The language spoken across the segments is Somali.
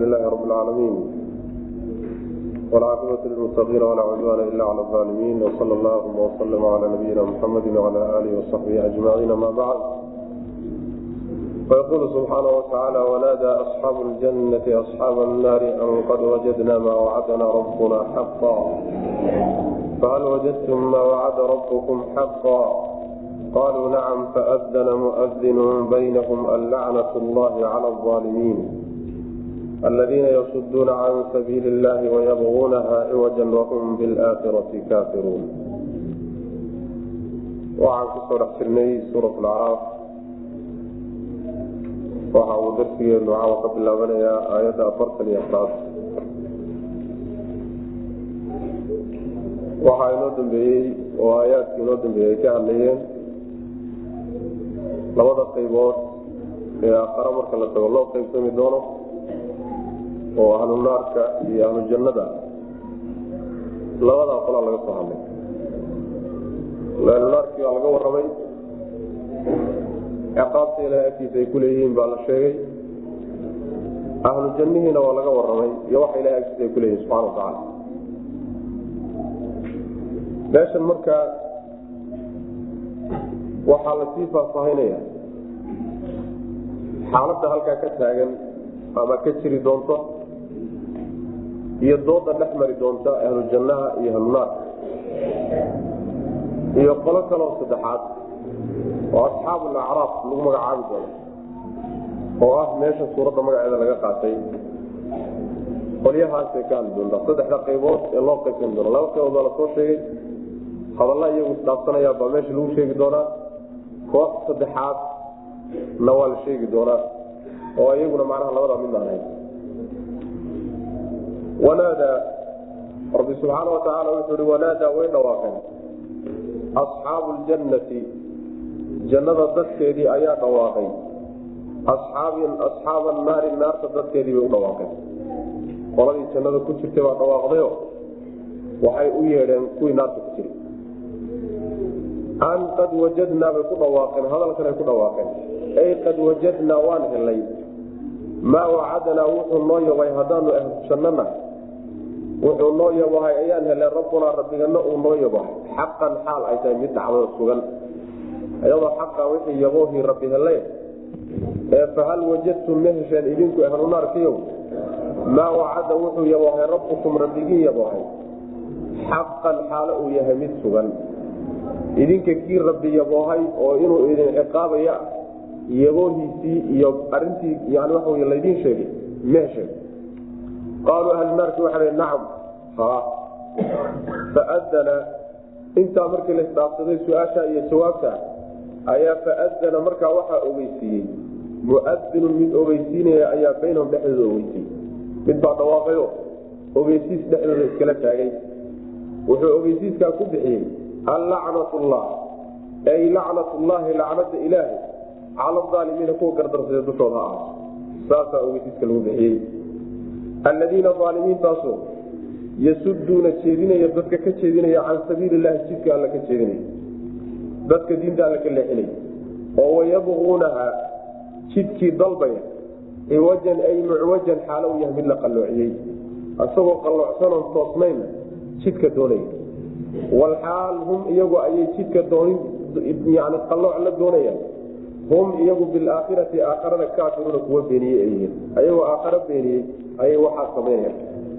لله رب العالمين والعاقبة للمتقين ولا عدوان إلا على الظالمين وصلى الله وسلم على نبينا محمد وعلى آله وصحبه أجمعين ما بعد فيقول سبحانه وتعالى ونادى أصحاب الجنة أصحاب النار أن قد وجدنا ما وعدنا ربنا حقا فهل وجدتم ما وعد ربكم حقا قالوا نعم فأذن مؤذن بينهم اللعنة الله على الظالمين الذين يصدون عن سبيل الله ويبغونها عوجا وهم بالآخرة كافرون waxaan kusoo dhex jirnay suurat lacraaf waxa uu darsigeenu caawa ka bilaabanayaa aayadda afartan iyo afraad waxaa inoo dambeeyey oo aayaadkii inoo dambeeyey ay ka hadlayeen labada qaybood ee aakhare marka la tago loo qaybsami doono oo ahlu naarka iyo ahlu jannada labadaa qolaa laga soo hadlay ahlu naarkii baa laga warramay ciqaabta ilahay agtiisa ay kuleeyihiin baa la sheegay ahlu jannihiina waa laga warramay iyo waxa ilahay agtiisa ay kuleeyihin subxana watacaala meeshan markaa waxaa lasii faahfaahinaya xaaladda halkaa ka taagan ama ka jiri doonto iyo dooda dhex mari doonta ahlu jannaha iyo ahlunaarka iyo qolo kaloo saddexaad oo asxaabu lacraaf lagu magacaabi doono oo ah meesha suuradda magaceeda laga qaatay qolyahaasay ka hadli doontaa saddexda qaybood ee loo qaybsan doono laba qaybood baa lasoo sheegay hadalla iyagu isdhaafsanaya baa meesha lagu sheegi doonaa koox saddexaad na waa la sheegi doonaa oo iyaguna macnaha labadaa mid aan hayn wanaadaa rabbi subxaana watacaala wuxuu hi wanaadaa way dhawaaqeen asxaabu ljannati jannada dadkeedii ayaa dhawaaqay asxaaba naari naarta dadkeedii bay u dhawaaqeen qoladii jannada ku jirtay baa dhawaaqdayo waxay u yeedheen kuwii naarta ku jiray an qad wajadnaa bay ku dhawaaqeen hadalkan ay ku dhawaaqeen ay qad wajadnaa waan helay maa wacadanaa wuxuu noo yabay haddaanu ahlu jannana wuxuu noo yabahay ayaan helay rabbunaa rabbigana uu noo yabahay xaqan xaal ay tahay mid dhacdo sugan iyadoo xaqa wixii yaboohii rabbi helay ee fahal wajadtum ma hesheen idinku ahlu naarkiyow maa wacada wuxuu yaboohay rabbukum rabbigii yaboohay xaqan xaalo uu yahay mid sugan idinka kii rabbi yaboohay oo inuu idin ciqaabaya yaboohiisii iyo arintii yani waxa wy laydin sheegay meesheeg qaaluu ahlu naarki waxa nacam ha faadana intaa markii laisdhaafsaday su-aasha iyo jawaabta ayaa faadana markaa waxaa ogeysiiyey muadinun mid ogeysiinaya ayaa baynahum dhexdooda ogeysiiyey mid baa dhawaaqayo ogeysiis dhexdooda iskala taagay wuxuu ogeysiiskaa ku bixiyey allacnat llah ay lacnat llahi lacnada ilaahi cala aalimiina kuwa gardarsada dushooda ha ahaato saasaa ogeysiiska lagu bixiyey alladiina aalimiintaasoo yasuduuna jeedinaya dadka ka jeedinaya can sabiili lahi jidka alla ka jeedinaya dadka diinta alla ka leexinaya oo wayabquunaha jidkii dalbaya ciwajan ay mucwajan xaalo u yahay mid la qalloociyey isagoo qalloocsanon toosnayna jidka doonaya walxaal hum iyagu ayay jidka yani qalooc la doonayaan hum iyagu bilaakhirati aakharana kaafiruuna kuwa beeniyey ay yihiin ayagoo aakharo beeniyey ayay waxaa samaynayaan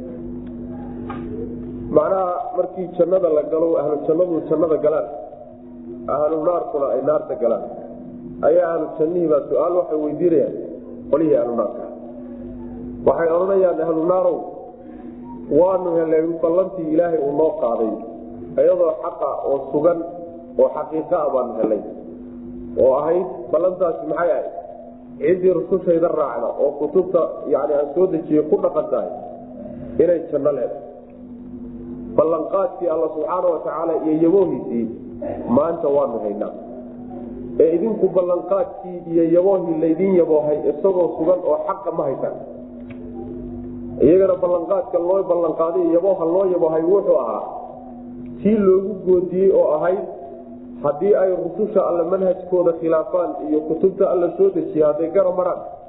macnaha markii jannada la galo ahlu jannadu jannada galaan ahlu naarkuna ay naarta galaan ayaa ahlu jannihiibaa su-aal waxay weydiinayaan qolihii ahlu naarka waxay odhanayaan ahlu naarow waanu helay ballantii ilaahay uu noo qaaday iyadoo xaqa oo sugan oo xaqiiqa a baanu helay oo ahayd ballantaasi maxay ahayd ciddii rusushayda raacda oo kutubta yani aan soo dejiyey ku dhaqan tahay inay janno leedahay ballanqaadkii alla subxaana watacaala iyo yaboohiisii maanta waanu haynaa ee idinku ballanqaadkii iyo yaboohii laydin yaboohay isagoo sugan oo xaqa ma haysaan iyagana ballanqaadka loo ballanqaaday yabooha loo yaboohay wuxuu ahaa tii loogu goodiyey oo ahayd haddii ay rususha alle manhajkooda khilaafaan iyo kutubta alla soo dejiya hadday gara maraan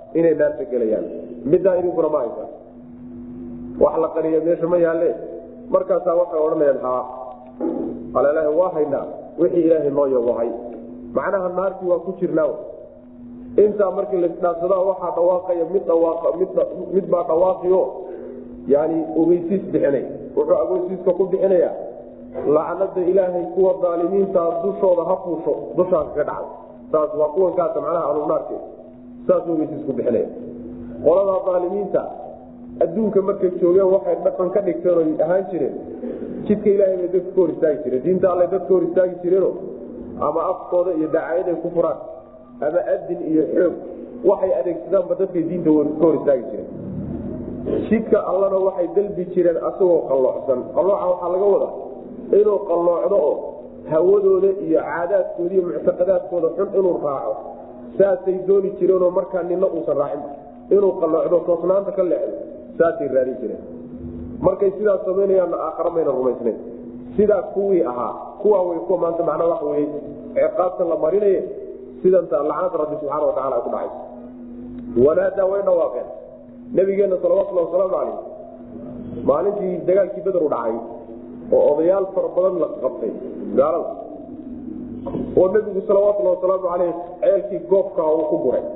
inay naarta gelayaan middaa idinkuna ma haysa wax la qariya meesha ma yaalle markaasaa waxay odhanayaan haa alalahi waa haynaa wixii ilaahay noo yabohay macnaha naartii waa ku jirnaa intaa markii laisdhaafsadaa waxaa dhawaaqaya mid mid baa dhawaaqio yani ogeysiis bixinay wuxuu ogeysiiska ku bixinayaa lacnada ilaahay kuwa daalimiintaa dushooda ha fuusho dushaa kaga dhacda saas waa kuwankaasa macnaha anunaarke saas ogeysiis ku bixinaya qoladaa daalimiinta adduunka markay joogeen waxay dhaqan ka dhigteen oy ahaan jireen jidka ilaahay bay dadka ka hor istaagi jireen diinta alle dadka hor istaagi jireeno ama afkooda iyo dacaayaday ku furaan ama adin iyo xoog waxay adeegsadaanba dadkay diinta ka hor istaagi jireen jidka allana waxay dalbi jireen asagoo qalloocsan qallooca waxaa laga wadaa inuu qalloocdo oo hawadooda iyo caadaadkooda iyo muctaqadaadkooda xun inuu raaco saasay dooni jireenoo markaa nina uusan raacin inuu qalloocdo toosnaanta ka leexdo saasay raadin jireen markay sidaas samaynayaanna aakhara mayna rumaysnayn sidaa kuwii ahaa kuwaa way kuwa maanta macnaa waxa weye ciqaabtan la marinaye sidanta lacnada rabbi subxaana watacala ay ku dhacayso wanaadaa way dhawaaqeen nabigeenna salawatulhi wasalaamu calayh maalintii dagaalkii beder u dhacay oo odayaal fara badan la qabtay gaalada oo nebigu salawatulhi wasalaamu caleyh ceelkii goobkaa uu ku guray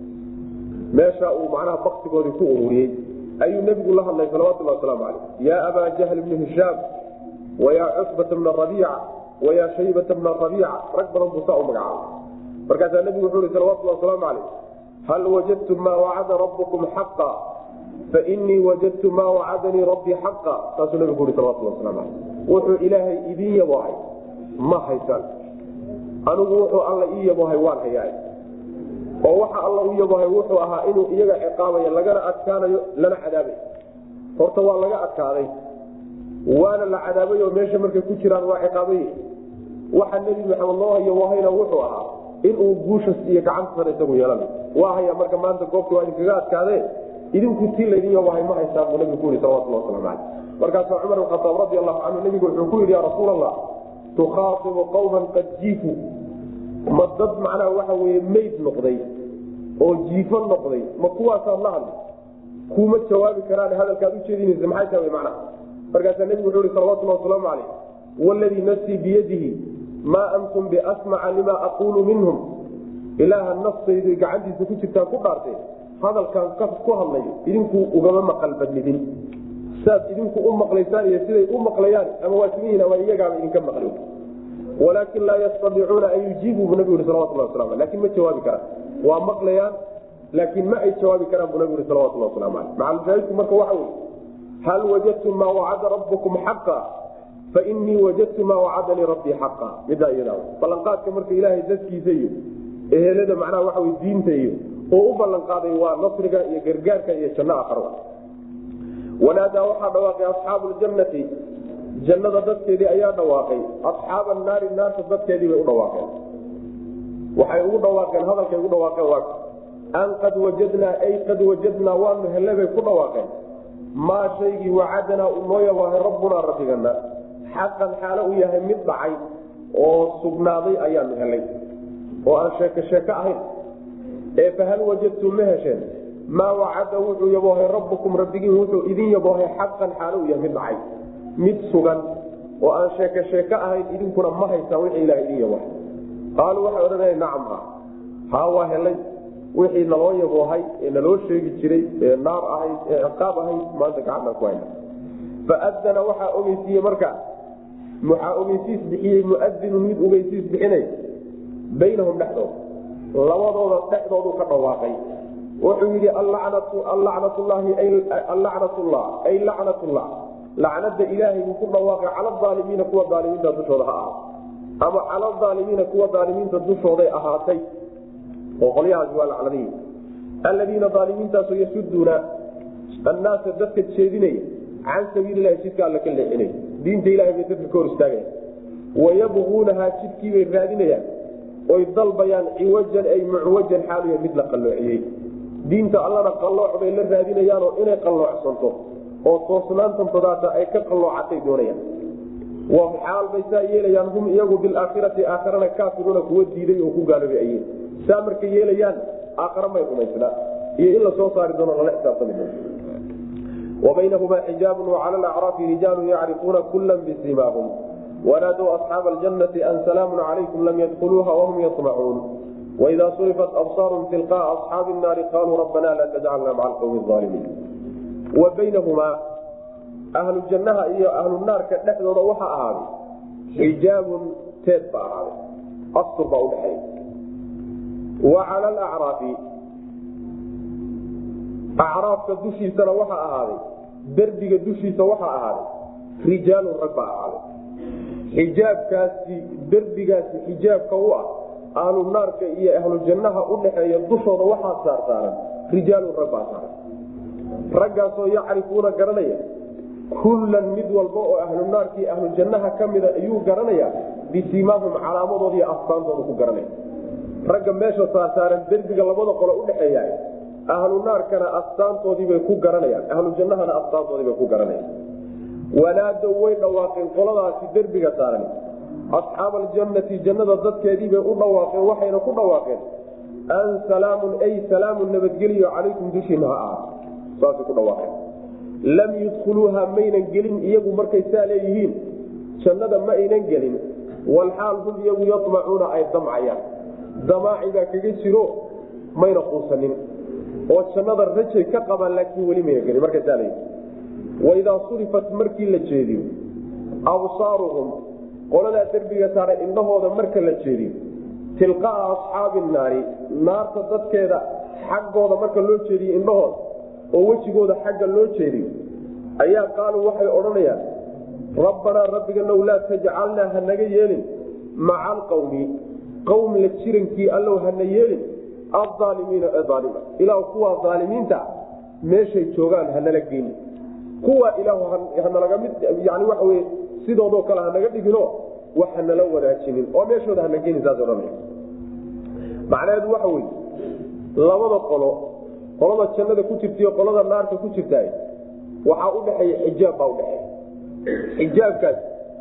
meesha uu macnaha baktigoodii ku ururiyey ayuu nebigu la hadlay salawatulhi wasalaamu caleyh yaa abaa jahl bni hishaam wayaa cusbata bna rabiica wayaa shaybata bna rabiica rag badan buu saa u magacaabay markaasaa nebigu wuxuu ihi salawatulhi wasalaamu caleyh hal wajadtum maa wacada rabbukum xaqa fainii wajadtu maa wacadanii rabbii xaqa saasuu nebigu uhi salawatulhi waslamu caleyh wuxuu ilaahay idin yabohay ma haysaan anigu wuxuu alla ii yabohay waan hayaay oo waxa alla u yabohay wuxuu ahaa inuu iyaga ciqaabayo lagana adkaanayo lana cadaabayo horta waa laga adkaaday waana la cadaabay oo meesha markay ku jiraan waa ciqaabay waxa nebi maxamed loo hayo wahayna wuxuu ahaa inuu guushas iyo gacanta sare isagu yeelana waa haya marka maanta goobta waa idinkaga adkaadee idinku tii laydin yabohay ma haysaan buu nabigu ku yihi salawatulhi waslamu caleyh markaasuu cumar bin khataab radi allahu canhu nebigu wuxuu ku yidhi ya rasuul allah tukhaatibu qawman qad jiifu ma dad macnaha waxa weye mayd noqday oo jiifo noqday ma kuwaasaad la hadli kuma jawaabi karaan hadalkaad ujeedinaysa maxay tahay macnaha markaasaa nebigu wuxuu ihi salawatulhi wasalaamu caleyh waladii nafsii biyadihi maa antum biasmaca lima aquulu minhum ilaaha naftaydu gacantiisa ku jirtaan ku dhaartee hadalkaan ku hadlayo idinku ugama maqal badnidin saad idinku u maqlaysaan iyo siday u maqlayaan ama waa simihiin ama iyagaaba idinka maqli walaakin laa yastadiicuuna an yujiibuu bu nabigu yhi salawatulhi waslamu aleh lakin ma jawaabi karaan waa maqlayaan laakiin ma ay jawaabi karaan buu nabigu yhi salawatulhi waslamu aleh macalmashaahidku marka waxa wey hal wajadtum maa wacada rabbukum xaqa fainii wajadtu maa wacadanii rabbii xaqa midaa iyada ballanqaadka marka ilaahay dadkiisa iyo ehelada macnaha waxa wey diinta iyo oo u ballanqaaday waa nasriga iyo gargaarka iyo janno akhro wanaadaa waxaa dhawaaqay asxaabu ljannati jannada dadkeedii ayaa dhawaaqay asxaaba naari naarta dadkeedii bay u dhawaaqeen waxay ugu dhawaaqeen hadalkay ugu dhawaaqeen waa an qad wajadnaa ay qad wajadnaa waanu helle bay ku dhawaaqeen maa shaygii wacadanaa uu noo yabaahay rabbunaa rabbigana xaqan xaalo u yahay mid dhacay oo sugnaaday ayaanu helay oo aan sheeko sheeko ahayn ee fahal wajadtum ma hesheen maa wacada wuxuu yaboohay rabbukum rabbigiin wuxuu idin yaboohay xaqan xaalo u yahay mid dhacay mid sugan oo aan sheeko sheeko ahayn idinkuna ma haysaan wixii ilaha idin yaboohay qaaluu waxay odhanaya nacam ha haa waa helay wixii naloo yaboohay ee naloo sheegi jiray ee naar ahayd ee ciqaab ahayd maanta gacantaan ku hayna faadana waxaa ogeysiiye marka waxaa ogeysiis bixiyey muadinu mid ogeysiis bixinay baynahum dhexdooda labadooda dhexdoodu ka dhawaaqay wuxuu yidhi allacnatullah ay lacnatullah lacnada ilaahay buu ku dhawaaqay cala aalimiina kuwa aalimiinta dushooda ha ahaa ama cala aalimiina kuwa aalimiinta dushooday ahaatay oo qolyahaasi waa lacnadihi alladiina aalimiintaaso yasuduuna annaasa dadka jeedinaya can sabiililahi jidka alla ka leexinay diinta ilahay bay dadka ka hor istaagaya wayabquunahaa jidkiibay raadinayaan oy dalbayaan ciwajan ay mucwajan xaaluya mid la qalloociyey diinta allana qallooc bay la raadinayaanoo inay qalloocsanto oo toosnaantantadaata ay ka qalloocatay doonayaan waa xaal bay saa yeelayaan hum iyagu bilaakhirati aakharana kaafiruuna kuwa diiday oo ku gaaloobay ayeen saa markay yeelayaan aakhara may rumaysnaa iyo in lasoo saari doono lala xisaabtami doono wabaynahumaa xijaabun wacala alacraafi rijaalun yacrifuuna kula bisimaahum wanaadow asxaaba aljanati an salaamun calaykum lam yadkuluuha wahum yamacuun waida surifat absaarum tilqaa asxaabi naari qaluu rabbana laa tajcalna maca alqawmi aalimiin wa baynahumaa ahlu jannaha iyo ahlu naarka dhexdooda waxaa ahaaday xijaabun teed baa ahaaday astur baa udhexeeya wa cala alacraafi acraafka dushiisana waxaa ahaaday derbiga dushiisa waxaa ahaaday rijaalun rag baa ahaaday xijaabkaasi derbigaasi xijaabka u ah ahlu naarka iyo ahlu jannaha udhaxeeya dushooda waxaa saarsaaran rijaalun rag baa saaran raggaasoo yacrifuuna garanaya kullan mid walba oo ahlu naarkii ahlu jannaha ka mida ayuu garanayaa bisimaahum calaamadooda iyo astaantooda ku garanaya ragga meesha saarsaaran derbiga labada qolo udhaxeeya ahlu naarkana astaantoodiibay ku garanayaan ahlu jannahana astaantoodiibay ku garanayaan wanaadow way dhawaaqeen qoladaasi derbiga saaran asxaaba aljannati jannada dadkeediibay u dhawaaqeen waxayna ku dhawaaqeen an salaamun ay salaamun nabadgeliyo calaykum dushiina ha ahaato saasay ku dhawaaqeen lam yudkhuluuha maynan gelin iyagu markay saa leeyihiin jannada ma aynan gelin walxaal hum iyagu yamacuuna ay damcayaan damaaci baa kaga jiro mayna quusanin oo jannada rajay ka qabaan laakiin weli mayna gelin markay saa leeyihiin waidaa surifat markii la jeediyo absaaruhum qoladaa derbiga saaray indhahooda marka la jeediyo tilqaa asxaabi naari naarta dadkeeda xaggooda marka loo jeediyo indhahooda oo wejigooda xagga loo jeediyo ayaa qaaluu waxay odhanayaan rabbanaa rabbiganow laa tajcalnaa hanaga yeelin maca alqawmi qowm la jirankii allow hana yeelin aaalimiina ee aalima ilaa kuwaa aalimiinta meeshay joogaan hanala geyni kuwa ilaah hanalaga mid yani waxa wey sidoodoo kale hanaga dhigino wax hanala wanaajinin oo meeshooda hana geyni saas odhanaya macnaheedu waxa wey labada qolo qolada jannada ku jirtaiyo qolada naarta ku jirta waxaa udhexeeya xijaab baa udhexeeya xijaabkaas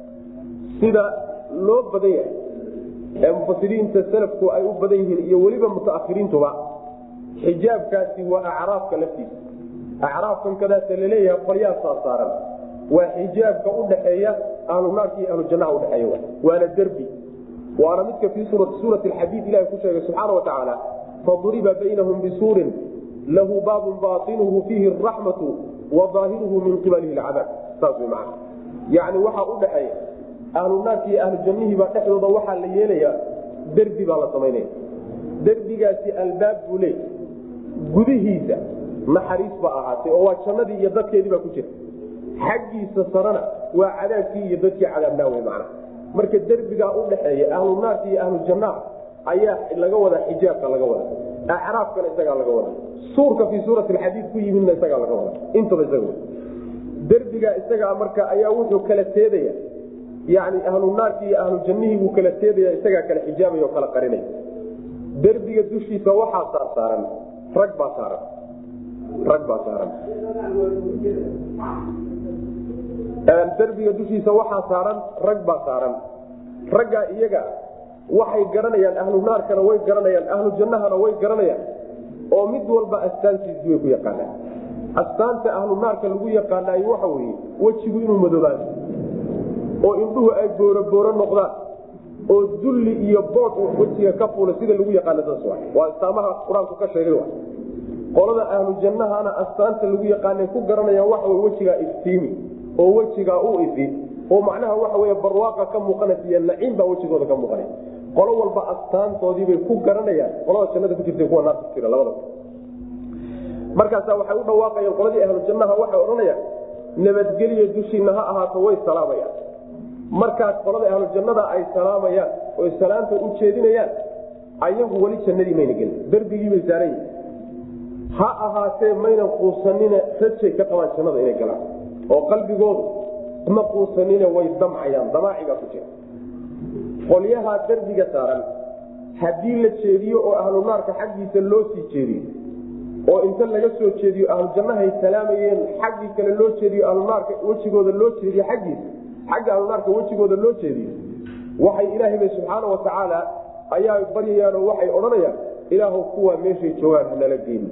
sida loo badan yahay ee mufasiriinta salafku ay u badan yihiin iyo weliba mutaahiriintuba xijaabkaasi waa acraafka laftiisa acraafkan kadaasa laleeyahay qolyaa saasaaran waa xijaabka udhaxeeya ahlu naarka iyo ahlu jannaha udhexeeya waana derbi waana midka fii suurati xadiid ilahi ku sheegay subxaana wa tacaala faduriba baynahum bisuurin lahu baabun baainuhu fiihi raxmatu wa aahiruhu min qibalihi lcadaab saas wy man yani waxaa udhaxeeya ahlu naarki iyo ahlu jannihiibaa dhexdooda waxaa la yeelayaa derbi baa la samaynaya derbigaasi albaab buu leey gudihiisa naxariis ba ahaatay oo waa jannadii iyo dadkeedii baa ku jira xaggiisa sarana waa cadaabkii iyo dadkii cadaabnaa wey macna marka derbigaa udhaxeeya ahlu naarki iyo ahlu jannaha ayaa laga wadaa xijaabka laga wada acraafkana isagaa laga wada suurka fii suurati alxadiid ku yimidna isagaa laga wada intaba isaga derbigaa isagaa marka ayaa wuxuu kala teedaya yani ahlu naarki iyo ahlu jannihii buu kala teedaya isagaa kala xijaabaya oo kala qarinaya derbiga dushiisa waxaa saarsaaran rag baa saaran rag baa saaran derbiga dushiisa waxaa saaran rag baa saaran raggaa iyaga waxay garanayaan ahlu naarkana way garanayaan ahlu jannahana way garanayaan oo mid walba astaantiisii way ku yaqaanaan astaanta ahlu naarka lagu yaqaanay waxa weye wejigu inuu madoobaado oo indhuhu ay boorobooro noqdaan oo dulli iyo bood wejiga ka fuula sida lagu yaqaana saas wa waa astaamaha qur-aanku ka sheegay qolada ahlu jannahana astaanta lagu yaqaanay ku garanayaan waxa wey wejigaa iftiimi oo wejigaa u ifi oo macnaha waxa wey barwaaqa ka muuqanaysa iyo naciim baa wejigooda ka muuqanay qolo walba astaantoodiibay ku garanayaan qolada jannada ku jirta kuwa naarta ku jira labada markaasa waxay u dhawaaqayaan qoladii ahlu jannaha waxay odhanayaan nabadgelyo dushiina ha ahaato way salaamayaan markaas qolada ahlu jannada ay salaamayaan oy salaamta u jeedinayaan ayagu weli jannadii mayna gelin derbigiibay saaran yihin ha ahaatee maynan quusanine rajay ka qabaan jannada inay galaan oo qalbigoodu ma quusanine way damcayaan damaacigaa ku jira qolyahaa derbiga saaran haddii la jeediyo oo ahlu naarka xaggiisa loo sii jeediyo oo inta laga soo jeediyo ahlu jannahay salaamayeen xaggii kale loo jeediyo ahlunaarka wejigooda loo jeediyo xaggiisa xagga ahlunaarka wejigooda loo jeediyo waxay ilaahayba subxaana watacaala ayaa baryayaanoo waxay odhanayaan ilaahu kuwaa meeshay joogaan hanala geeni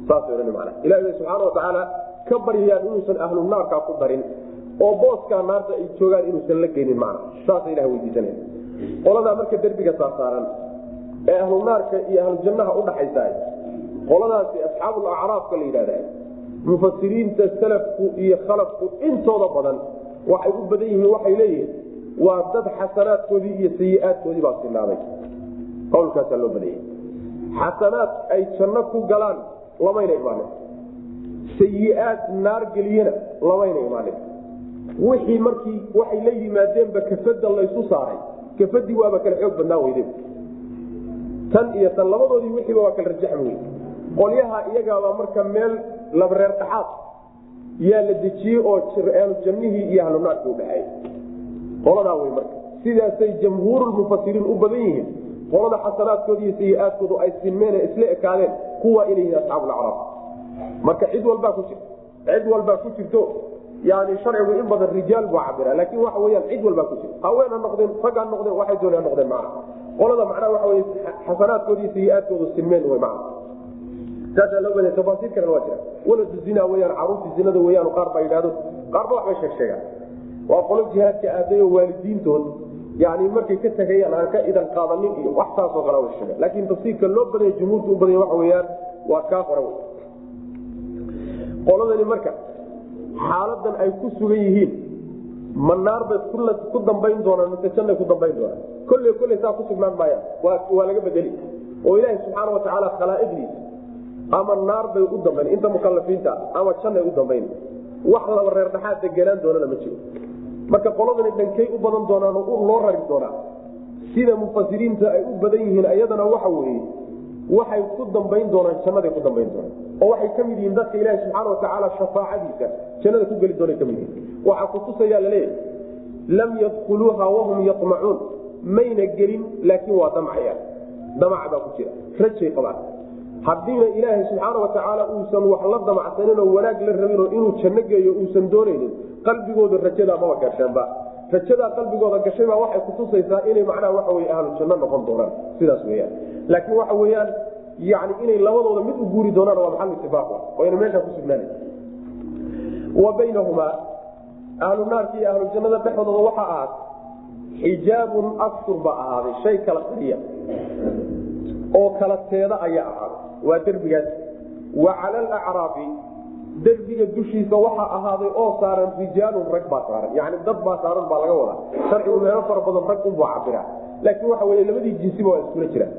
saasay odhan mana ilahi bay subxaana watacaala ka baryayaan inuusan ahlu naarkaa ku darin oo booskaa naarta ay joogaan inuusan la geynin macna saasa ilah weydiisanaya qoladaa marka derbiga saarsaaran ee ahlu naarka iyo ahlu jannaha udhaxaysa qoladaasi asxaabul acraafka la yidhahda mufasiriinta salafku iyo khalafku intooda badan waxay u badan yihiin waxay leeyihiin waa dad xasanaadkoodii iyo sayi-aadkoodii baa sinaaday qowlkaasaa loo badayay xasanaad ay janno ku galaan lamayna imaanin sayi-aad naar geliyana lamayna imaanin wixii markii waxay la yimaadeenba kafada laysu saaray kafadii waaba kala xoog badnaa weyde tan iyo tan labadoodii wixiiba waa kala rajaxmi wey qolyaha iyagaaba marka meel labareer dhaxaad yaa la dejiyey oo ahlu jannihii iyo ahlu naarkii udhexeey qoladaa wey marka sidaasay jamhuurulmufasiriin u badan yihiin qolada xasanaadkooda iyo sayi-aadkoodu ay sinmeen isla ekaadeen kuwa inay yihiin asxaabulacraab marka cid walbaa ku jirta cid walbaa ku jirto yani sharcigu in badan rijaal buu cabira laakin waxa weyaan cid walbaa ku jirta haween ha noqdeen rag ha noqdeen waxay doon ha noqdeen macna qolada macnaha waxa wey xasanaadkooda iyo sayi-aadkoodu sinmeen wey macna saasaa loo baday tafaasiir kalena waa jira waladu zina weyaan caruurtii zinada weyaan qaar baa yidhahdo qaarba waxbay sheeg sheegaan waa qolo jihaadka aaday oo waalidiintood yani markay ka tegayaan aan ka idan qaadanin iyo wax saasoo kale wa sheega laakin tafsiirka loo badaya jumhuurta u badaya waxa weyaan waa kaa hore wey qoladani marka xaaladan ay ku sugan yihiin ma naar bay ku dambayn doonaan mise jannay ku dambayn doonaan kolley kolley saa ku sugnaan maayaan waa laga bedeli oo ilaahi subxaana watacaala khalaa'iqdiisa ama naar bay u dambayn inta mukalafiinta ama jannay u dambayn wax laba reer dhaxaad degenaan doonana ma jiro marka qoladani dhankay u badan doonaan oo loo rari doonaa sida mufasiriinta ay u badan yihiin ayadana waxa weeye waxay ku dambayn doonaan jannaday ku dambayn doonaan oo waxay ka mid yihiin dadka ilaahi subxaana watacaala shafaacadiisa jannada ku geli doona kamid yihiin waxaa kutusayaa laleeyahay lam yadkhuluuha wahum yamacuun mayna gelin laakiin waa damcayaan damac baa ku jira rajay qabaan haddiina ilaahay subxaana watacaala uusan wax la damacsanin oo wanaag la rabinoo inuu janno geeyo uusan doonaynin qalbigooda rajadaa maba gasheenba rajadaa qalbigooda gashaybaa waxay kutusaysaa inay macnaha waxa wey ahlu janno noqon doonaan sidaas weyaan laakiin waxa weyaan yani inay labadooda mid u guuri doonaan waa maxal itifaaq oo ayna meeshaa ku sugnaana wa baynahumaa ahlu naarka iyo ahlu jannada dhexdooda waxaa ahaad xijaabun astur baa ahaaday shay kala qariya oo kala teeda ayaa ahaaday waa derbigaas wa cala alacraafi derbiga dushiisa waxaa ahaaday oo saaran rijaalun rag baa saaran yani dad baa saaran baa laga wadaa sharcigu meelo fara badan rag unbuu cabira laakiin waxa wey labadii jinsiba waa iskula jiraan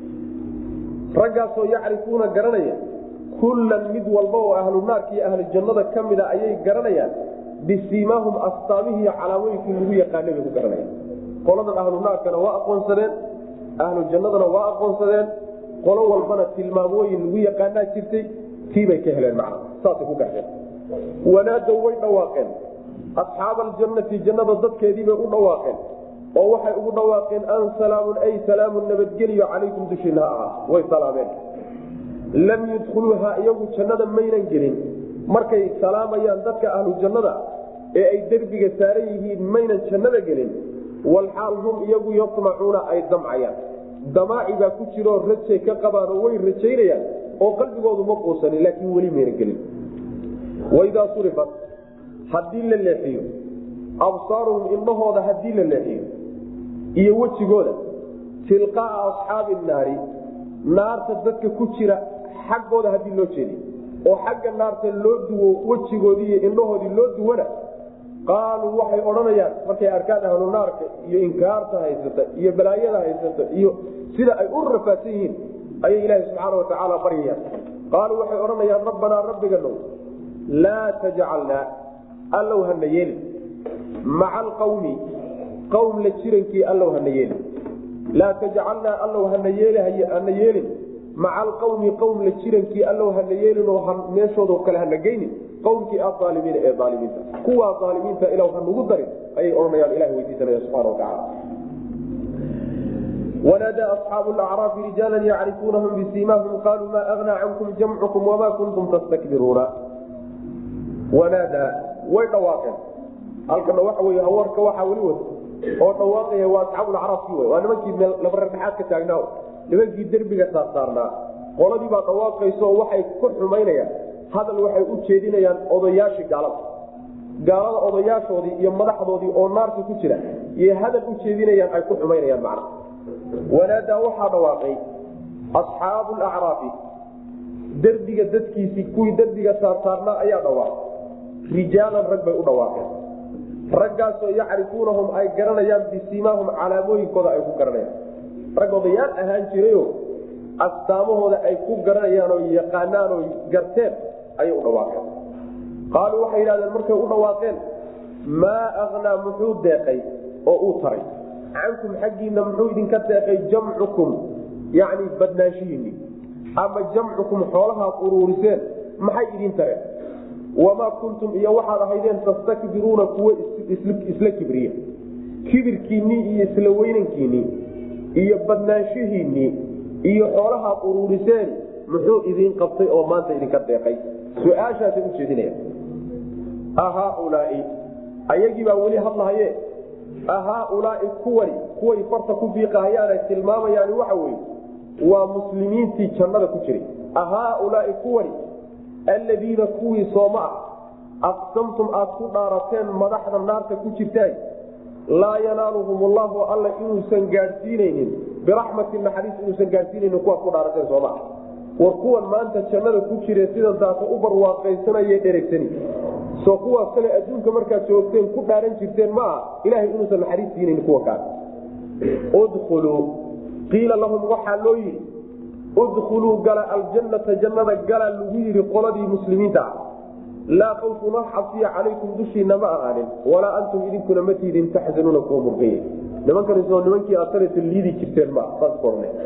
raggaasoo yacrifuuna garanaya kullan mid walba oo ahlu naarka iyo ahlu jannada ka mida ayay garanayaan bisiimaahum astaamihii calaamooyinkii lagu yaqaanay bay ku garanayaan qoladan ahlu naarkana waa aqoonsadeen ahlu jannadana waa aqoonsadeen qolo walbana tilmaamooyin lagu yaqaanaa jirtay tiibay ka heleen macna saasay ku garteen wanaadow way dhawaaqeen asxaaba aljannati jannada dadkeediibay u dhawaaqeen oo waxay ugu dhawaaqeen an salaamun ay salaamun nabadgeliyo calaykum dushiina ha ahaa way salaameen lam yudkhuluuha iyagu jannada maynan gelin markay salaamayaan dadka ahlu jannada ee ay derbiga saaran yihiin maynan jannada gelin walxaal hum iyagu yamacuuna ay damcayaan damaaci baa ku jiroo rajay ka qabaanoo way rajaynayaan oo qalbigoodu ma quusanin laakiin weli mayna gelin waidaa surifat haddii la leexiyo absaaruhum indhahooda haddii la leexiyo iyo wejigooda tilqaaa asxaabi naari naarta dadka ku jira xaggooda haddii loo jeediy oo xagga naarta loo duwo wejigoodii iyo indhahoodii loo duwana qaaluu waxay odhanayaan markay arkaan ahlu naarka iyo inkaarta haysata iyo balaayada haysata iyo sida ay u rafaadsan yihiin ayay ilaahi subxaana watacaala baryayaan qaaluu waxay odhanayaan rabbanaa rabbiganow laa tajcalnaa allow hana yeelin maca alqawmi qawm la jirankii allow hana yeelin laa tajcalnaa allow hana yeelhana yeelin maca alqawmi qowm la jirankii allow hana yeelin oo meeshooda kale hana geynin qowmkii aalimiina ee aalimiinta kuwaa aalimiinta ilaw hanugu darin ayay odhanayaan ilah weydiisanaya subana watacaala wanaadaa asxaabu lacraafi rijaala yacrifuunahum bisiimahum qaaluu maa agnaa cankum jamcukum wamaa kuntum tastakbiruuna wanaadaa way dhawaaqeen halkana waxa wey hawarka waxaa weli wata oo dhawaaqaya waa asxaabulacraafki w waa nimankii labareerdhexaad ka taagnaa nimankii derbiga saarsaarnaa qoladii baa dhawaaqayso oo waxay ku xumaynayaan hadal waxay u jeedinayaan odayaashii gaalada gaalada odayaashoodii iyo madaxdoodii oo naarka ku jira iyo hadal u jeedinayaan ay ku xumaynayaan macna wanaadaa waxaa dhawaaqay asxaabu lacraafi derbiga dadkiisii kuwii derbiga saarsaarnaa ayaa dhawaaqay rijaalan rag bay u dhawaaqeen raggaasoo yacrifuunahum ay garanayaan bisimaahum calaamooyinkooda ay ku garanayaan rag odayaal ahaan jirayo astaamahooda ay ku garanayaan oo yaqaanaan oo garteen ayay u dhawaaqeen qaaluu waxay yidhahdeen markay u dhawaaqeen maa aknaa muxuu deeqay oo uu taray cankum xaggiina muxuu idinka deeqay jamcukum yacni badnaanshihiinni ama jamcukum xoolahaad uruuriseen maxay idin tareen wamaa kuntum iyo waxaad ahaydeen tastakbiruuna kuwo isla kibriya kibirkiinnii iyo isla weynankiinnii iyo badnaanshihiinnii iyo xoolahaad uruuriseen muxuu idiin qabtay oo maanta idinka deeqay su-aashaasay u jeedinaya ahaaulaai ayagii baa weli hadlahaye ahaaulaai kuwani kuway farta ku biiqahayaanay tilmaamayaani waxa weye waa muslimiintii jannada ku jiray ahaaulaai kuwani alladiina kuwii sooma ah aqsamtum aad ku dhaarateen madaxda naarta ku jirtaan laa yanaaluhum ullahu alla inuusan gaadhsiinaynin biraxmati naxariis inuusan gaadhsiinaynin kuwaad ku dhaarateen sooma ah war kuwan maanta jannada ku jire sidan taasa u barwaaqaysanaye dheregsani soo kuwaas kale adduunka markaad joogteen ku dhaaran jirteen ma aha ilahay inuusan naxariis siinayn kuwa kaas udkhuluu qiila lahum waxaa loo yidhi udkhuluu gala aljannata jannada gala lagu yidhi qoladii muslimiinta ah laa khawfun wax xabsiya calaykum dushiina ma ahaanin walaa antum idinkuna ma tiidin taxzanuuna kuwa murqaya nimankanisoo nimankii aad sanata liidi jirteen ma saas ku orne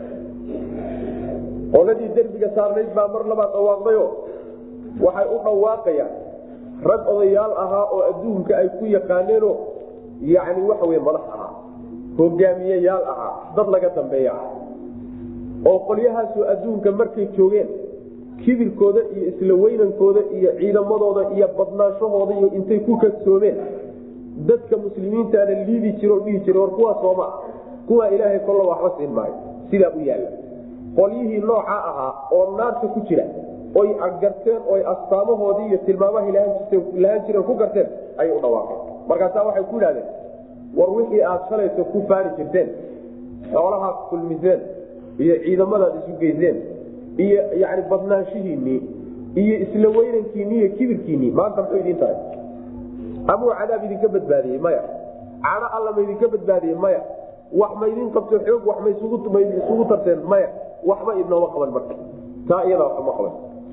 qoladii derbiga saarnayd baa mar labaad dhawaaqdayo waxay u dhawaaqayaan rag odayaal ahaa oo adduunka ay ku yaqaaneenoo yacni waxa wey madax ahaa hogaamiyeyaal ahaa dad laga dambeeya ah oo qolyahaasoo adduunka markay joogeen kibirkooda iyo isla weynankooda iyo ciidamadooda iyo badnaanshahooda iyo intay ku kadsoomeen dadka muslimiintaana liidi jiro dhihi jira war kuwaa sooma kuwaa ilaahay kolla waxba siin maayo sidaa u yaalla qolyihii noocaa ahaa oo naarta ku jira oy garteen oy astaamahoodii iyo tilmaamahay lahaan jireen ku garteen ayay u dhawaaqeen markaasaa waxay ku yidhahdeen war wixii aad shalayso ku faari jirteen xoolahaad kulmiseen iyo ciidamadaad isu geyseen iyo yani badnaanshihiinii iyo isla weynankiinii iyo kibirkiinii maanta muxuu idiin tahay amuu cadaab idinka badbaadiyey maya cano alla ma idinka badbaadiyey maya wax ma idin qabto xoog wax ma isugu tarteen maya waxba idnooma qaban marka taa iyadaa waxuma qaban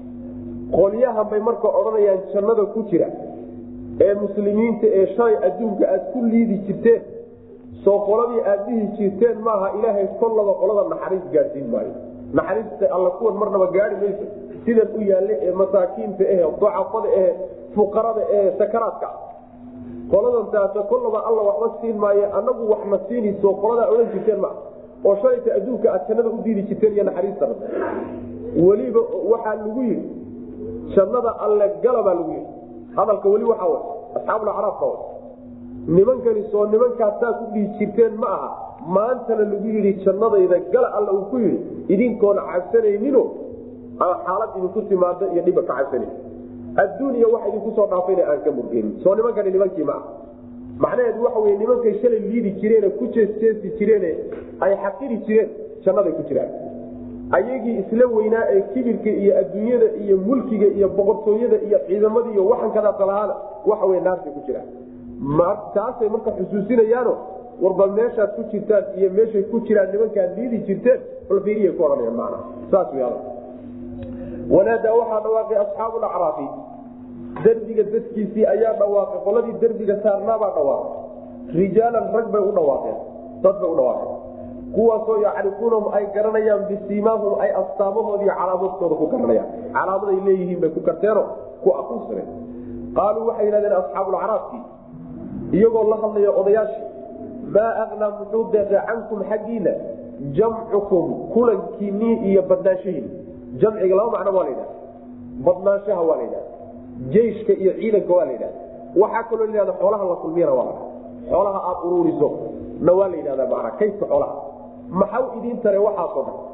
qolyahan bay marka odhanayaan jannada ku jira ee muslimiinta ee shalay adduunka aad ku liidi jirteen soo qoladii aad dhihi jirteen maaha ilaahay kollaba qolada naxariis gaadhsiin maayo naxariista alla kuwan marnaba gaari mayso sidan u yaalle ee masaakiinta ehe dacafada ehe fuqarada ehe sakaraadka qoladan taasa kollaba alla waxba siin maayo anagu waxna siinayso qoladaa odhan jirteen maa oo shalayta adduunka aad jannada u diidi jirteen iyo naxariistana weliba waxaa lagu yidhi jannada alle gala baa lagu yidhi hadalka weli waxaa wa asxaabulacraafka wa nimankani soo nimankaas saas u dhihi jirteen ma aha maantana lagu yidhi jannadayda gala alla uu ku yidhi idinkoona cabsanaynino xaalad idinku timaado iyo dhiba ka cabsanayn adduuniya wax idinku soo dhaafayna aan ka murgeynin soo nimankani nimankii ma ah macnaheedu waxa wey nimankay shalay liidi jireene ku jeesjeesi jireene ay xaqiri jireen jannaday ku jiraan ayagii isla weynaa ee kibirka iyo adduunyada iyo mulkiga iyo boqortooyada iyo ciidamada iyo waxankadaasalahaana waxa wey naartay ku jiraan taasay marka xusuusinayaano warba meeshaad ku jirtaan iyo meeshay ku jiraan nimankaad liidi jirteen balfiiriya ku ohanayaan macna saas wey hadal wanaadaa waxaa dhawaaqay asxaabu lacraafi derbiga dadkiisii ayaa dhawaaqay qoladii derbiga saarnaabaa dhawaaqay rijaalan rag bay u dhawaaqeen dad bay u dhawaaqeen kuwaasoo yacrifuunahum ay garanayaan bisiimaahum ay astaamahoodii calaamadkooda ku garanayaan calaamaday leeyihiin bay ku garteeno ku aqoonsadeen qaaluu waxay yidhahdeen asxaabulacraafkii iyagoo la hadlaya odayaashii maa aknaa muxuu deeqay cankum xaggiina jamcukum kulankiinii iyo badnaanshahiin jamciga laba macno waa la yidhahda badnaanshaha waa la yidhahda jeyshka iyo ciidanka waa la yidhahda waxaa kaloo layihahda xoolaha la kulmiyana waa la xoolaha aad uruuriso na waa la yidhahda macnaa kaydka xoolaha maxaw idiin tare waxaasoo dhan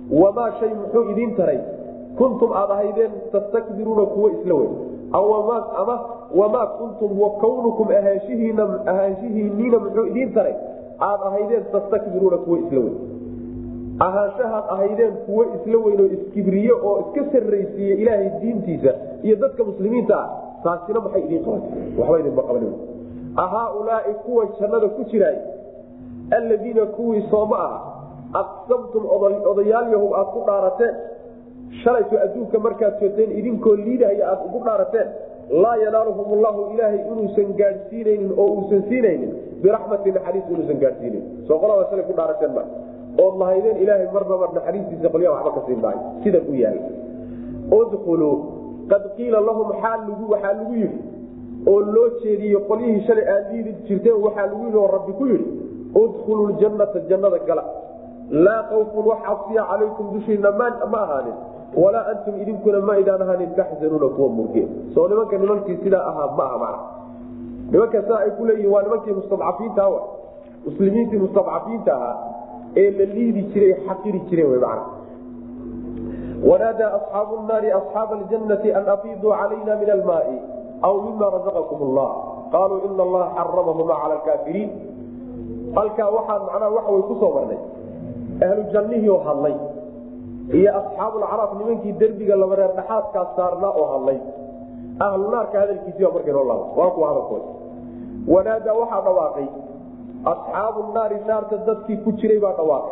wamaa shay muxuu idiin taray kuntum aad ahaydeen tastakbiruuna kuwo isla weyn ama wamaa kuntum wa kawnukum ahaanshihiinniina muxuu idiin taray aad ahaydeen tastakbiruuna kuwo isla weyn ahaanshahaad ahaydeen kuwo isla weyn oo iskibriye oo iska sarraysiiye ilaahay diintiisa iyo dadka muslimiinta ah taasina maxay idiin qabatay waxba idinma qaban ahaaulaai kuwa jannada ku jiraay alladiina kuwii sooma aha aqsamtum odayaalyahow aad ku dhaarateen shalayto adduunka markaad joogteen idinkoo liidahaya aad ugu dhaarateen laa yanaaluhum llahu ilaahay inuusan gaadhsiinaynin oo uusan siinaynin biraxmati naxariis inuusan gaadhsiinayn soo qolada shalay ku dhaarateen ma ood lahaydeen ilaahay marnaba naxariistiisa qolyaa waxba ka siin maayo sidan u yaala udkhuluu qad qiila lahum waxaa lagu yidhi oo loo jeediyey qolyihii shalay aad liidi jirteen waxaa lagu yidhi oo rabbi ku yidhi udkhuluu ljannata jannada gala laa kawfun wax cabsiya calaykum dushiina ma ahaanin walaa antum idinkuna ma idaan ahaanin taxzanuuna kuwa murge soo nimanka nimankii sidaa ahaa ma aha mana nimanka saa ay ku leeyihin waa nimankii mustadcafiinta wa muslimiintii mustadcafiinta ahaa ee la liidi jiray xaqiri jireen wy mana wanaadaa asxaabu naari asxaaba aljannati an afiiduu calayna min almaai aw mima razaqakum allah qaaluu ina allaha xaramahuma cala alkaafiriin halkaa waxaan macnaha waxa way kusoo marnay ahlu jannihii oo hadlay iyo asxaabulcaraaf nimankii derbiga laba reer dhaxaadkaa saarnaa oo hadlay ahlu naarka hadalkiisiiba markay noo laaba waa kuwa hadalkooda wanaadaa waxaa dhawaaqay asxaabu naari naarta dadkii ku jiray baa dhawaaqay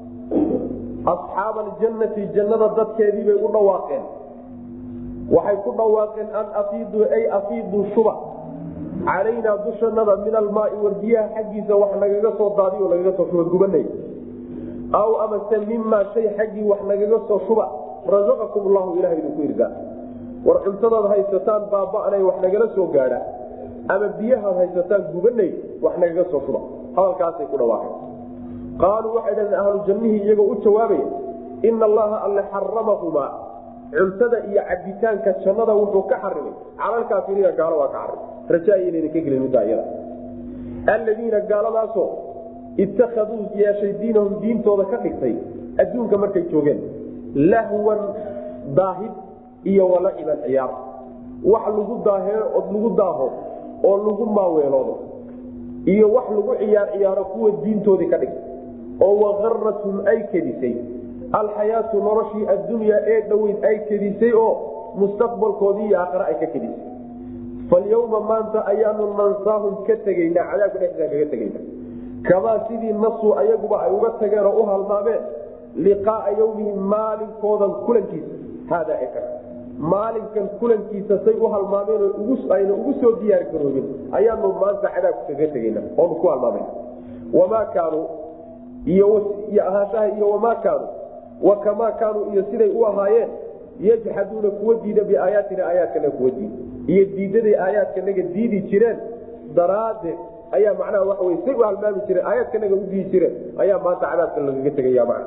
asxaaba aljannati jannada dadkeediibay u dhawaaqeen waxay ku dhawaaqeen an afiiduu ay afiiduu shuba calaynaa dushanada min almaai warbiyaha xaggiisa wax nagaga soo daadiyo lagaga soo shuba gubanay aw amase mimaa shay xaggii wax nagaga soo shuba rasaqakum llahu ilaha idinku irdaa war cuntadaad haysataan baaba'nay wax nagala soo gaadha ama biyahaad haysataan gubanay wax nagaga soo shuba hadalkaasay ku dhawaaqeen qaaluu waxay dhahdeen ahlu jannihii iyagoo u jawaabaya ina allaha alle xaramahumaa cuntada iyo cabitaanka jannada wuxuu ka xarimay calalkaafiriina gaalo waa ka xarimay rajaaynan ka gelin middaa iyada alladiina gaaladaasoo ittakhaduu yeeshay diinahum diintooda ka dhigtay adduunka markay joogeen lahwan daahid iyo walaciban ciyaar wax lagu daaheo od lagu daaho oo lagu maaweeloodo iyo wax lagu ciyaar ciyaaro kuwa diintoodii ka dhigtay oo waqarathum ay kedisay alxayaatu noloshii addunyaa ee dhoweyd ay kedisay oo mustaqbalkoodii iyo aakhare ay ka kedisay falyawma maanta ayaanu nansaahum ka tegaynaa cadaabka dhexdiisa kaga tegayna kamaa sidii nasuu ayaguba ay uga tageen oo u halmaameen liqaaa yawmihim maalinkoodan kulankiisa haadaa eka maalinkan kulankiisa say u halmaameen ayna ugu soo diyaar garoobin ayaanu maanta cadaabka kaga tegayna oonu ku halmaamana wamaa kaanuu iyo ahaanshaha iyo wamaa kaanuu wa kamaa kaanuu iyo siday u ahaayeen yajxaduuna kuwa diida biaayaatina aayaadkana kuwa diida iyo diidaday aayaadkanaga diidi jireen daraaddeed ayaa macnaha waxa wey say u halmaami jireen aayaadkanaga u diidi jireen ayaa maanta cadaabka lagaga tegaya macna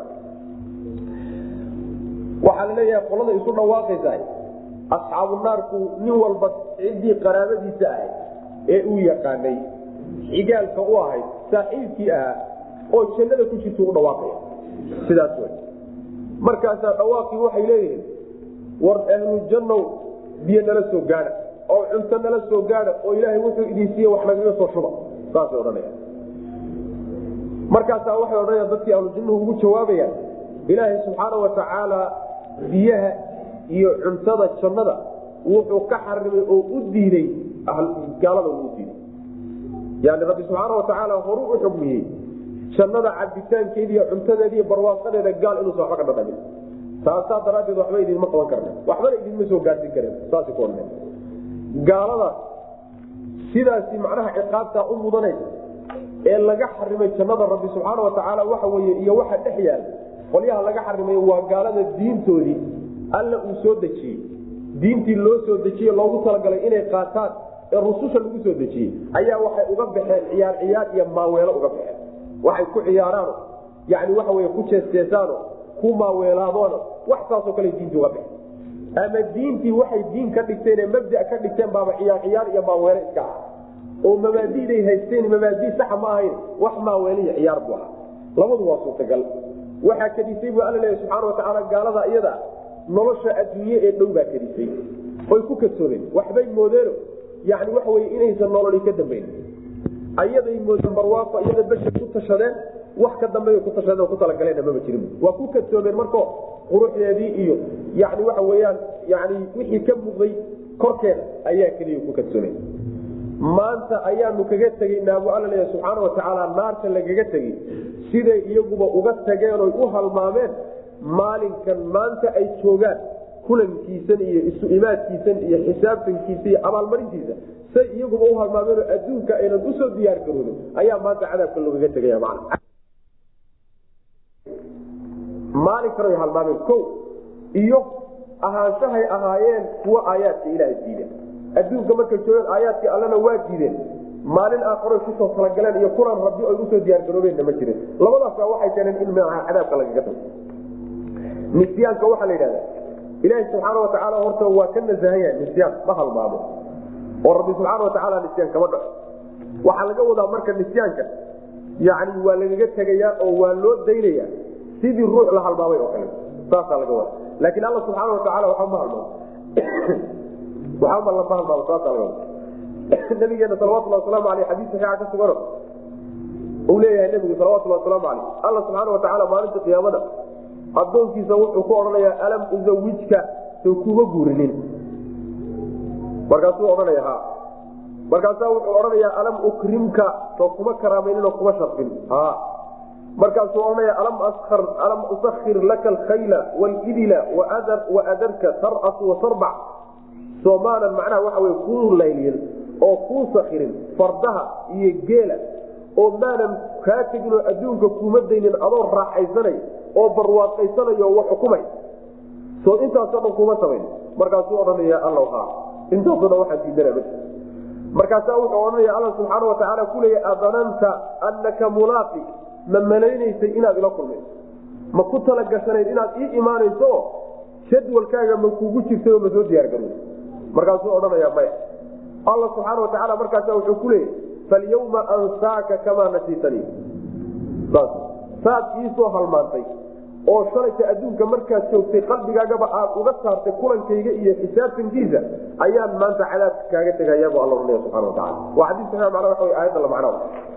waxaa la leeyahay qolada isu dhawaaqaysa asxaabu naarku nin walba ciddii qaraabadiisa ahayd ee uu yaqaanay xigaalka u ahayd saaxiibkii ahaa oo jannada ku jirta u dhawaaqaya sidaas w markaasaa dhawaaqii waxay leeyihiin war ahlu jannow biyo nala soo gaadha oo cunto nala soo gaadha oo ilaahay wuxuu idin siiye wax nagaga soo shuba saasay odhanaya markaasaa waxay odhanayaan dadkii ahlu jannuhu ugu jawaabayaan ilaahay subxaana wa tacaala biyaha iyo cuntada jannada wuxuu ka xarimay oo u diiday gaalada u diiday yani rabbi subxaana wa tacaala horu u xugmiyey jannada cabitaankeeda iyo cuntadeeda iyo barwaaqadeeda gaal inuusan waxba ka dhadhamin taasaa daraaddeed waxba idinma qaban karna waxbana idinma soo gaarsin kareen saas ku odhanay gaaladaas sidaasi macnaha ciqaabtaa u mudanaysa ee laga xarimay jannada rabbi subxaana wa tacaala waxa weye iyo waxa dhex yaala qolyaha laga xarimay waa gaalada diintoodii alla uu soo dejiyey diintii loo soo dejiye loogu talagalay inay qaataan ee rususha lagu soo dejiyey ayaa waxay uga baxeen ciyaar ciyaar iyo maaweelo uga baxeen waxay ku ciyaaraano yani waxa wey ku jeesteesaano ku maaweelaadoona wax saasoo kale diinta uga baxeen ama diintii waxay diin ka dhigteen mabda ka dhigteen baaba ciyaar ciyaar iyo maaweele iska ah oo mabaadiday haysteen mabaadi saxa ma ahayn wax maaweele iyo ciyaar bu ahaa labadu waa suurtagal waxaa kadisay buu alla leeya subxaana watacaala gaalada iyada nolosha adduunye ee dhow baa kadisay oy ku kadsoomeen waxbay moodeeno yani waxa wey inaysan nololi ka dambayn ayaday moodeen barwaaqo iyada bashar ku tashadeen wax ka dambe ku tashadeen oo ku talagaleen maba jirin waa ku kadsoomeen marko quruxdeedii iyo yani waxa weyaan yani wixii ka muuqday korkeeda ayaa keliya ku kadsoomeen maanta ayaanu kaga tegaynaa buu alla leeya subxaana watacaala naarta lagaga tegey siday iyaguba uga tageen oy u halmaameen maalinkan maanta ay joogaan kulankiisan iyo isu imaadkiisan iyo xisaabtankiisa iyo abaalmarintiisa say iyaguba u halmaameenoo adduunka aynan usoo diyaar garoodin ayaa maanta cadaabka loogaga tegaya man maalinkan ay halmaameen ko iyo ahaanshahay ahaayeen kuwa aayaadka ilaaha diida adduunka markay joogeen aayaadkii allana waa diideen maalin aakharoy kusoo talagaleen iyo kulan rabbi ay usoo diyaargaroobeenna ma jirin labadaasa waxay keeneen in cadaabka lagaga tago nisyaanka waxaa la yidhahda ilaahi subxaana watacaala horta waa ka nasahan yahay nisyaan ma halmaamo oo rabbi subxaana watacaala nisyaan kama dhaco waxaa laga wadaa marka nisyaanka yani waa lagaga tegayaa oo waa loo daynaya sidii ruux la halmaamay oo kale saasaa laga wada laakiin alla subxaana watacaala waxba ma halmaamo waxba lama halmaamo saasaa laga wada nabigeena salawatulhi wasalaamu aleyh xadiis saxiixa ka sugano uu leeyahay nebigu salawatulhi wasalaamu aleyh alla subxaana watacaala maalinta qiyaamada adoonkiisa wuxuu ku odhanayaa alam uzawijka soo kuma guurinin markaasuu odhanaya ha markaasaa wuxuu odhanayaa alam ukrimka soo kuma karaamayninoo kuma sharfin ha markaasuu odhanaya alam usakir laka alkhayla wlidila waadarka tarasu wasarbac soo maanan macnaha waxa wey kuu laylyin oo kuu sakirin fardaha iyo geela oo maanan kaa teginoo adduunka kuuma daynin adoo raaxaysanay oo barwaaqaysanayo wax xukumay soo intaasoo dhan kuma samayn markaasuu odhanaya alla ha intaasoo dhan waxaan diidana ma markaasaa wuxuu odhanaya alla subxaana watacaala kuleeya adananta anaka mulaaqi ma malaynaysay inaad ila kulmayso ma ku talagashanayd inaad ii imaanayso oo jadwalkaaga ma kugu jirtay oo ma soo diyaargarowsa markaasuu odhanaya maya alla subxaana watacaala markaasa wuxuu ku leeyahy falyawma ansaaka kamaa nasiitanii saad iisoo halmaantay oo shalayta adduunka markaad joogtay qalbigaagaba aad uga saartay kulankayga iyo xisaabtankiisa ayaan maanta cadaabka kaaga tegayabu alla runaya subana wataala waa xadii saxiix mana waa aayadda la macnaa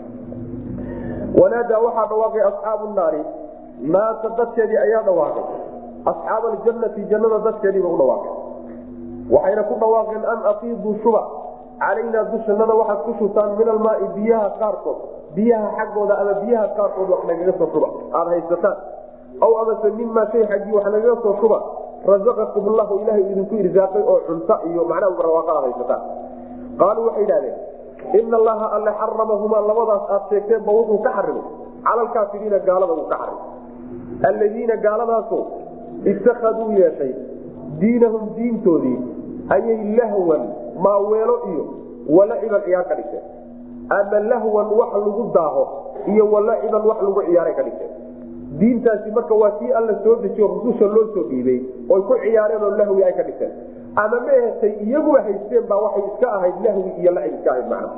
wanaadaa waxaa dhawaaqay asxaabu naari naarta dadkeedii ayaa dhawaaqay asxaab aljannati jannada dadkeediiba u dhawaaqay waxayna ku dhawaaqeen an afiiduu shuba calaynaa dushannada waxaad ku shubtaan min almaai biyaha qaarkood biyaha xaggooda ama biyaha qaarkood wax nagaga soo shuba aada haysataan aw amase mimaa shay xaggii wax nagaga soo shuba razaqakum llahu ilahay idinku irsaaqay oo cunto iyo macnaha barwaaqo aad haysataan qaaluu waxay idhahdeen ina allaha alle xaramahumaa labadaas aad sheegteenba wuxuu ka xarimay cala alkaafiriina gaalada uu ka xarimay alladiina gaaladaaso itakaduu yeeshay diinahum diintoodii ayay lahwan maaweelo iyo walaciban ciyaar ka dhigteen ama lahwan wax lagu daaho iyo walaciban wax lagu ciyaaray ka dhigteen diintaasi marka waa kii alla soo dejiyo rususha loo soo dhiibay oy ku ciyaareen oo lahwi ay ka dhigteen ama mahetay iyaguba haysteen baa waxay iska ahayd lahwi iyo lacib iska ahayd macna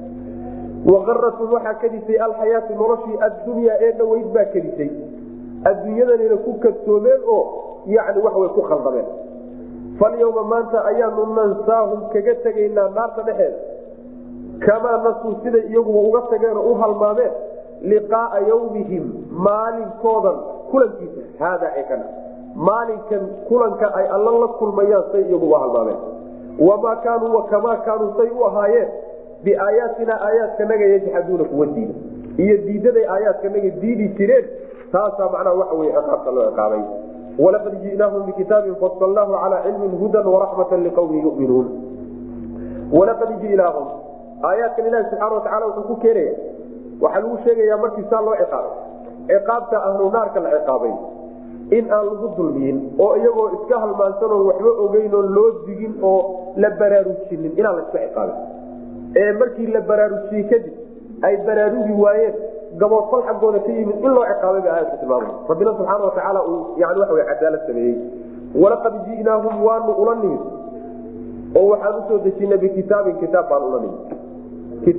waqaratum waxaa kadisay alxayaatu noloshii addunyaa ee dhaweyd baa kadisay adduunyadanayna ku kadsoomeen oo yani waxway ku khaldameen falyawma maanta ayaanu nansaahum kaga tegaynaa naarta dhexeeda kamaa nasuu siday iyaguba uga tageen oo u halmaameen liqaaa yawmihim maalinkoodan kulankiisa haada ee kana maalinkan kulanka ay alla la kulmayaan say iyaguba halmaameen wamaa kaanuu wakamaa kaanuu say u ahaayeen biaayaatina aayaadkanaga yajxaduuna kuwa diida iyo diidaday aayaadkanaga diidi jireen taasaa macnaha waxa wey ciqaabta loo ciqaabay walaqad ji'naahum bikitaabin fasalnaahu calaa cilmin hudan waraxmatan liqawmin yuminuun walaqad ji'naahum aayaadkan ilahi subxana watacala wuxuu ku keenaya waxaa lagu sheegayaa markii saa loo ciqaabay ciqaabta ahlu naarka la ciqaabay in aan lagu dulmiyin oo iyagoo iska halmaansanoo waxba ogeyn oo loo digin oo la baraarujinin inaan la iska ciqaabin ee markii la baraarujiyey kadib ay baraarugi waayeen gaboodfal xaggooda ka yimid in loo ciqaabay ba aayadku tilmaamay rabbina subxaana watacaala uu yani waxa wey cadaalad sameeyey walaqad ji'naahum waanu ula nimid oo waxaan usoo dejinay bikitaabin kitaab baan ula nimid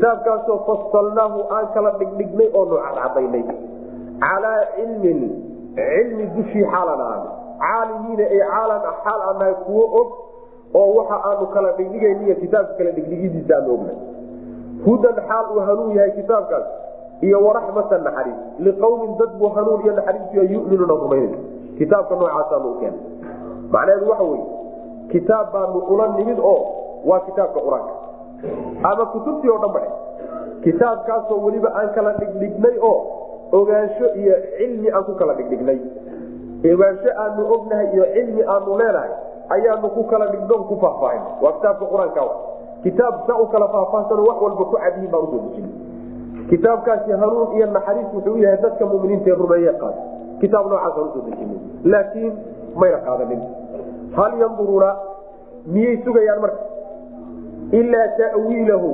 kitaabkaasoo fasalnaahu aan kala dhigdhignay oo nu cadcadaynay calaa cilmin cilmi dushii xaalan ahaana caalimiina ay caalan xaal aan nahay kuwo og oo waxa aanu kala dhigdhigayniyo kitaabka kala dhigdhigidiisa aanu ognahay hudan xaal uu hanuun yahay kitaabkaas iyo waraxmatan naxariis liqawmin dad buu hanuun iyo naxariisu yuminuuna rumaynay kitaabka noocaasaanu u keenay macnaheedu waxa weye kitaab baanu ula nimid oo waa kitaabka qur-aanka ama kutubtii oo dhan badhe kitaabkaasoo weliba aan kala dhigdhignay oo ogaansho iyo cilmi aan ku kala dhigdhignay ogaansho aanu ognahay iyo cilmi aanu leenahay ayaanu ku kala dhignon ku faahfaahin waa kitaabka qur-aanka kitaab saa u kala faahfaahsano wax walba ku cadyihin baan usoo dejin kitaabkaasi hanuun iyo naxariis wuxuu yahay dadka muminiinta ee rumeeye qaada kitaab noocaasaan usoo dejin laakiin mayna qaadanin hal yanduruuna miyay sugayaan marka ilaa ta'wiilahu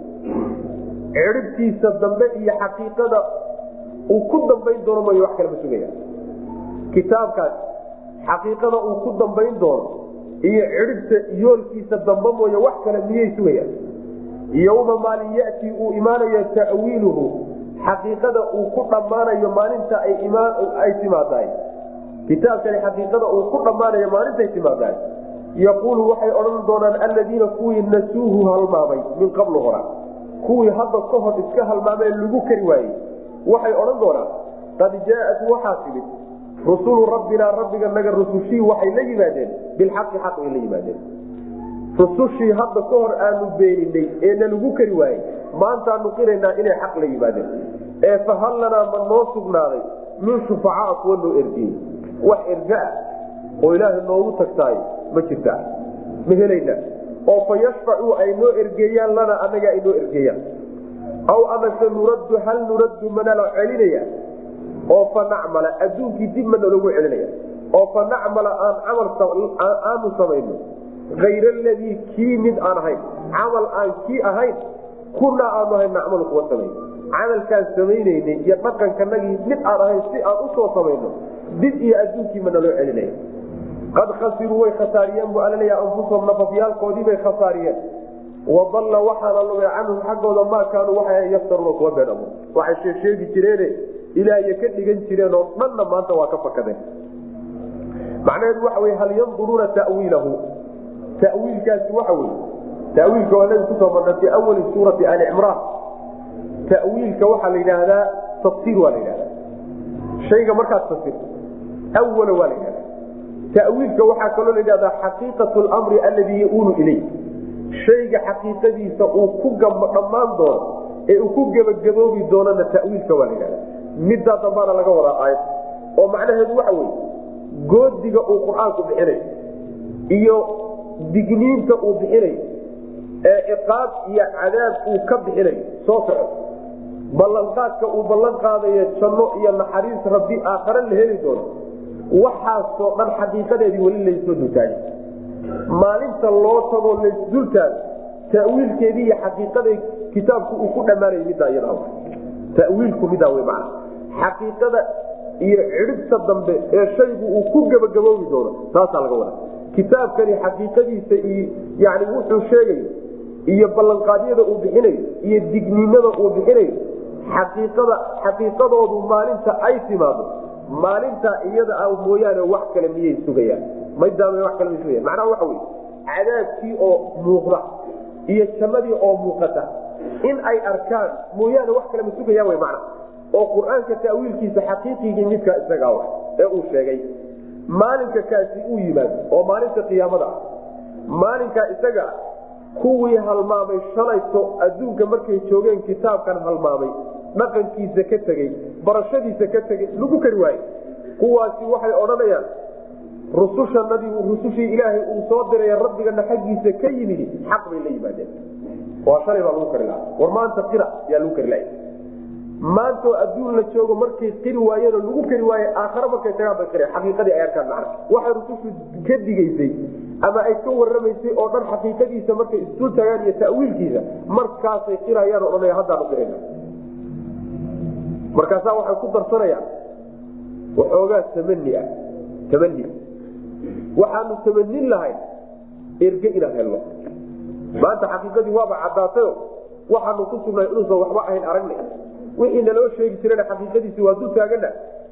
cidhibtiisa dambe iyo xaqiiqada uu ku dambayn doono mayo wax kalema sugayaan kitaabkaas xaqiiqada uu ku dambayn doono iyo cidhibta yoolkiisa dambe mooye wax kale miyay sugayaan yowma maalin yatii uu imaanayo ta'wiiluhu xaqiiqada uu ku dhammaanayo maalinta ay timaadahay kitaabkani xaqiiqada uu ku dhammaanayo maalintay timaadahay yaquulu waxay odhan doonaan alladiina kuwii nasuuhu halmaamay min qablu hora kuwii hadda ka hor iska halmaamee lagu kari waayey waxay odhan doonaan qad jaaat waxaa timid rusulu rabbinaa rabbiga naga rusushii waxay la yimaadeen bilxaqi xaq ay la yimaadeen rusushii hadda ka hor aanu beeninay ee nalagu kari waayey maantaanu qiraynaa inay xaq la yimaadeen ee fahal lanaa ma noo sugnaaday min shufacaa kuwa noo ergeyey wax erga ah oo ilaahay noogu tagtaay ma jirtaa ma helayna oo fa yashfacuu ay noo ergeeyaan lana anaga ay noo ergeeyaan aw amase nuraddu hal nuraddu manala celinaya oo fa nacmala adduunkii dib ma nalagu celinaya oo fa nacmala aan camal aanu samayno ayr aladii kii mid aan ahayn camal aan kii ahayn kunaa aanu ahayn nacmalu kuwa samayn camalkaan samaynaynay iyo dhaqankanagii mid aan ahayn si aan usoo samayno dib iyo adduunkii ma naloo celinaya qad khasiruu way khasaariyeen bu alaleya anfusahum nafafyaalkoodii bay khasaariyeen wadalla waxaana lumay canhum xaggooda maa kaanuu waxay yaftaruuna kuwa been abuur waxay sheegsheegi jireene ilaahiyo ka dhigan jireen oo dhanna maanta waa ka fakadeen macnaheedu waxa wey hal yanduruuna tawiilahu tawiilkaasi waxa wey tawiilka waa nabi kusoo marna fi awali suurati ali cimraan tawiilka waxaa la yidhaahdaa tafsiir waa la yidhahdaa shayga markaad fasirto awala waa la yidhahdaa tawiilka waxaa kaloo la yidhahdaa xaqiiqat lmri alladii yaulu ilay shayga xaqiiqadiisa uu ku dhammaan doono ee uu ku gebagaboobi doonana tawiilka waa la yidhahdaa middaa dambaana laga wadaa aayad oo macnaheedu waxa wey goodiga uu qur-aanku bixinayo iyo digniinta uu bixinayo ee ciqaab iyo cadaab uu ka bixinayo soo soco ballanqaadka uu ballan qaadayo janno iyo naxariis rabbi aakhare la heli doono waxaasoo dhan xaqiiqadeedii weli laysoo dultaagay maalinta loo tagoo laysdultaago tawiilkeedii iyo xaqiiqada kitaabku uu ku dhammaanay middaa iyada tawiilku midaa w mana xaqiiqada iyo cidhibta dambe ee shaygu uu ku gebagaboobi doono taasaa laga wada kitaabkani xaqiiqadiisa iyo yani wuxuu sheegayo iyo ballanqaadyada uu bixinayo iyo digniinada uu bixinayo xaqiiqada xaqiiqadoodu maalinta ay timaado maalintaa iyada ah mooyaane wax kale miyay sugayaan maydaama wax kale may sugayan macnaha waxa wey cadaabkii oo muuqda iyo jannadii oo muuqata in ay arkaan mooyaane wax kale ma sugayaan wy macna oo qur-aanka ta'wiilkiisa xaqiiqigii midkaa isagaa wa ee uu sheegay maalinka kaasi uu yimaado oo maalinta qiyaamada ah maalinkaa isaga kuwii halmaamay shalayto adduunka markay joogeen kitaabkan halmaamay dhaqankiisa ka tegey barashadiisa ka tegey lagu kari waaye kuwaasi waxay odhanayaan rusushanadii rusushii ilaahay uu soo diray rabbigana xaggiisa ka yimid xaq bay la yimaadeen waa shalay baa lagu kari lahaa war maanta qira yaa lagu kari lahay maantoo adduun la joogo markay qiri waayeenoo lagu kari waaye aakhare markay tagaan bay qireen xaqiiqadii ay arkaan macna waxay rusushu ka digaysay ama ay ka warramaysay oo dhan xaqiiqadiisa markay isdul tagaan iyo ta'wiilkiisa markaasay qirayaan o dhanaya haddaanu qirayna markaasaa waxay ku darsanayaan waxoogaa tamani ah tamani waxaanu tamanin lahayn erge inaan helno maanta xaqiiqadii waaba caddaatayo waxaanu ku sugnay inuusan waxba ahayn aragnay wixii naloo sheegi jirana xaqiiqadiisi waa dul taagana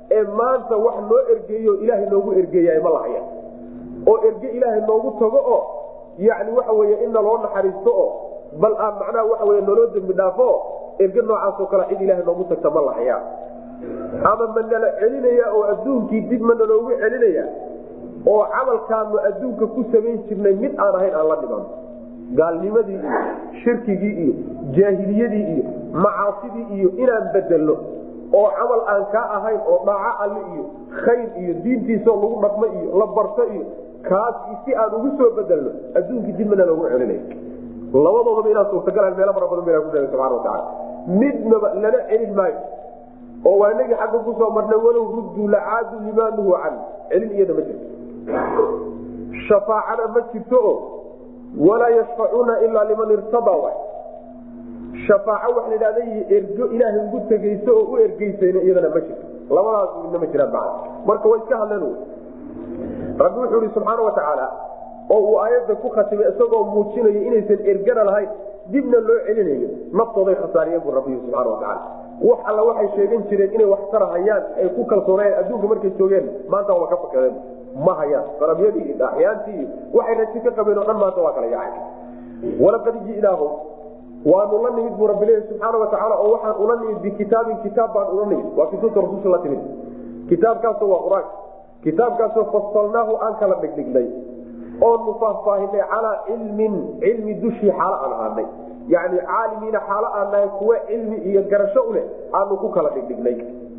ee maanta wax noo ergeeyo ilaahay noogu ergeeya ma lahaya oo erge ilaahay noogu tago oo yani waxa wey inna loo naxariisto oo bal aan macnaha waxa wey naloo dembi dhaafo erge noocaasoo kale cid ilaahay noogu tagta ma lahaya ama ma nala celinaya oo adduunkii dib ma naloogu celinaya oo camalkaanu adduunka ku samayn jirnay mid aan ahayn aan la dhiman gaalnimadii iyo shirkigii iyo jaahiliyadii iyo macaasidii iyo inaan bedelno oo camal aan kaa ahayn oo dhaaco alle iyo khayr iyo diintiisao lagu dhaqmo iyo la barto iyo kaas si aan ugu soo bedelno adduunkii dib mana loogu celinay labadoodaba inaan suurtagalan meelo fara badan baa ku sheegay subxana watacaala midnaba lana celin maayo oo waa inagii xagga kusoo marnay walow rudduu lacaadu limaa nuhu can celin iyada ma jirto shafaacana ma jirto oo walaa yashfacuuna ilaa liman irtadaa wa shafaaco waxa ladhahda ergo ilaahay ugu tegeyso oo u ergeysayno iyadana ma jirto labadaas midna ma jiraan maa marka way iska hadleen rabbi wuxuu ihi subxaana watacaala oo uu aayadda ku khatimay isagoo muujinayo inaysan ergana lahayn dibna loo celinayo naftooday khasaariyeen buu rabbi subxana watacaala wax alla waxay sheegan jireen inay wax tarahayaan ay ku kalsoonayeen adduunka markay joogeen maanta waa ka fakadeen ma hayaan dalabyadii iyo dhaaxyaantii iyo waxay raji ka qabeen oo dhan maanta waa kala yaacay walaqad ji'naahum waanu la nimid buu rabbi leeyahy subxaana watacaala oo waxaan ula nimid bikitaabin kitaab baan ula nimid waa kituubta rasulka la timid kitaabkaasoo waa qur-aanka kitaabkaasoo fasalnaahu aan kala dhigdhignay oonu faahfaahinay calaa cilmin cilmi dushii xaalo aan ahaanay yani caalimiina xaalo aan nahay kuwa cilmi iyo garasho u leh aanu ku kala dhigdhignay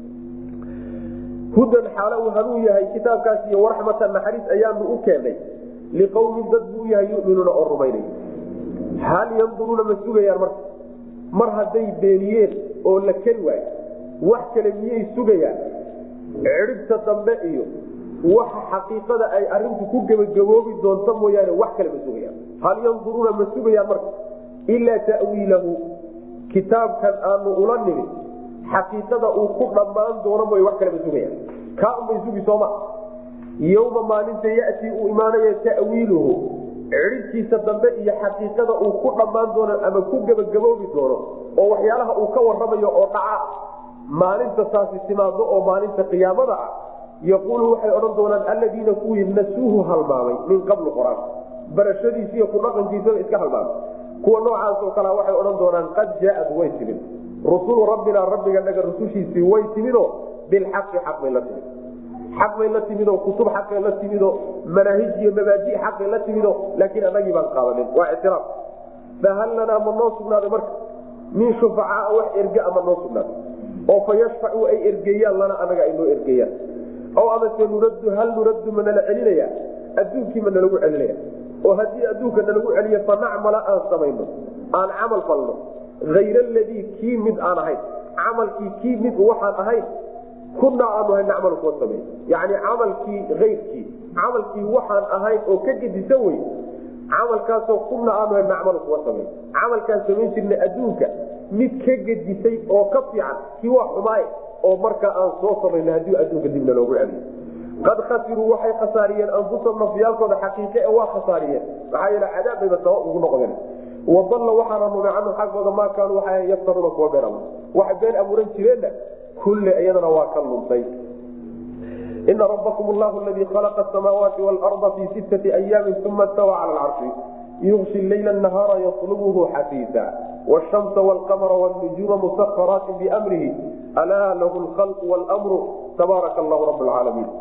hudan xaalo uu hanuun yahay kitaabkaas iyo waraxmatan naxariis ayaanu u keenay liqowmin dad buu yahay yuminuuna oo rumaynay hal yanduruuna ma sugayaan marka mar hadday beeniyeen oo la keli waayo wax kale miyay sugayaan cidhibta dambe iyo waxa xaqiiqada ay arintu ku gebagaboobi doonto mooyaane wax kale ma sugayaan hal yanduruuna ma sugayaan marka ilaa ta'wiilahu kitaabkan aanu ula nimid xaqiiqada uu ku dhammaan doono mooy wax kale ma sugayaan kaa unbay sugi sooma yowma maalinta yatii uu imaanayo ta'wiiluhu cidhibtiisa dambe iyo xaqiiqada uu ku dhammaan doono ama ku gebagaboobi doono oo waxyaalaha uu ka waramayo oo dhaca maalinta taasi timaado oo maalinta qiyaamada ah yaquulu waxay odhan doonaan alladiina kuwii nasuuhu halmaamay min qablu qor-aan barashadiisi iyo kudhaqankiisaba iska halmaamay kuwa noocaasoo kale waxay odhan doonaan qad jaaad way timid rusulu rabbinaa rabbiga naga rusushiisii way timidoo bilxaqi xaq bay la timid xaq bay la timidoo kutub xaqay la timidoo manaahij iyo mabaaji xaqay la timido laakiin anagii baan qaadanin waa ictiraaf fahal lanaa ma noo sugnaaday marka min shufacaaa wax erge ama noo sugnaaday oo fa yashfacuu ay ergeeyaan lana anaga ay noo ergeeyaan o amase nuraddu hal nuraddu ma nala celinaya adduunkii ma nalagu celinaya oo haddii adduunka nalagu celiyo fa nacmala aan samayno aan camal falno hayr aladii kii mid aan ahayn camalkii kii mid waxaan ahayn kunaa aanu ahayn nacmal kuwa samey yani camalkii ayrkii camalkii waxaan ahayn oo ka gedisan wey camalkaasoo kuna aanu ahayn nacmal kuwa samey camalkaan samayn jirnay adduunka mid ka gedisay oo ka fiican kii waa xumaaye oo markaa aan soo samayno haddii adduunka dibna loogu celiyo qad khasiruu waxay khasaariyeen anfusahum nafyaalkooda xaqiiqe ee waa khasaariyeen maxaa yeele cadaab bayba sabab ugu noqdeen wadalla waxaana numay canhu xaggooda maa kaanuu waxay yaftaruuna kuwa been abuur waxay been abuuran jireenna kulle iyadana waa ka luntay ina rabbakum allahu aladii khalaqa asamaawaati waalarda fii sittati ayaamin uma stawa cala alcarshi yugshi leyla nahaara yatlubuhu xafiisa wshamsa wlqamara wnujuuma musaharaati biamrihi alaa lahu lkhalqu wlmru tabaaraka allahu rab lcaalamiin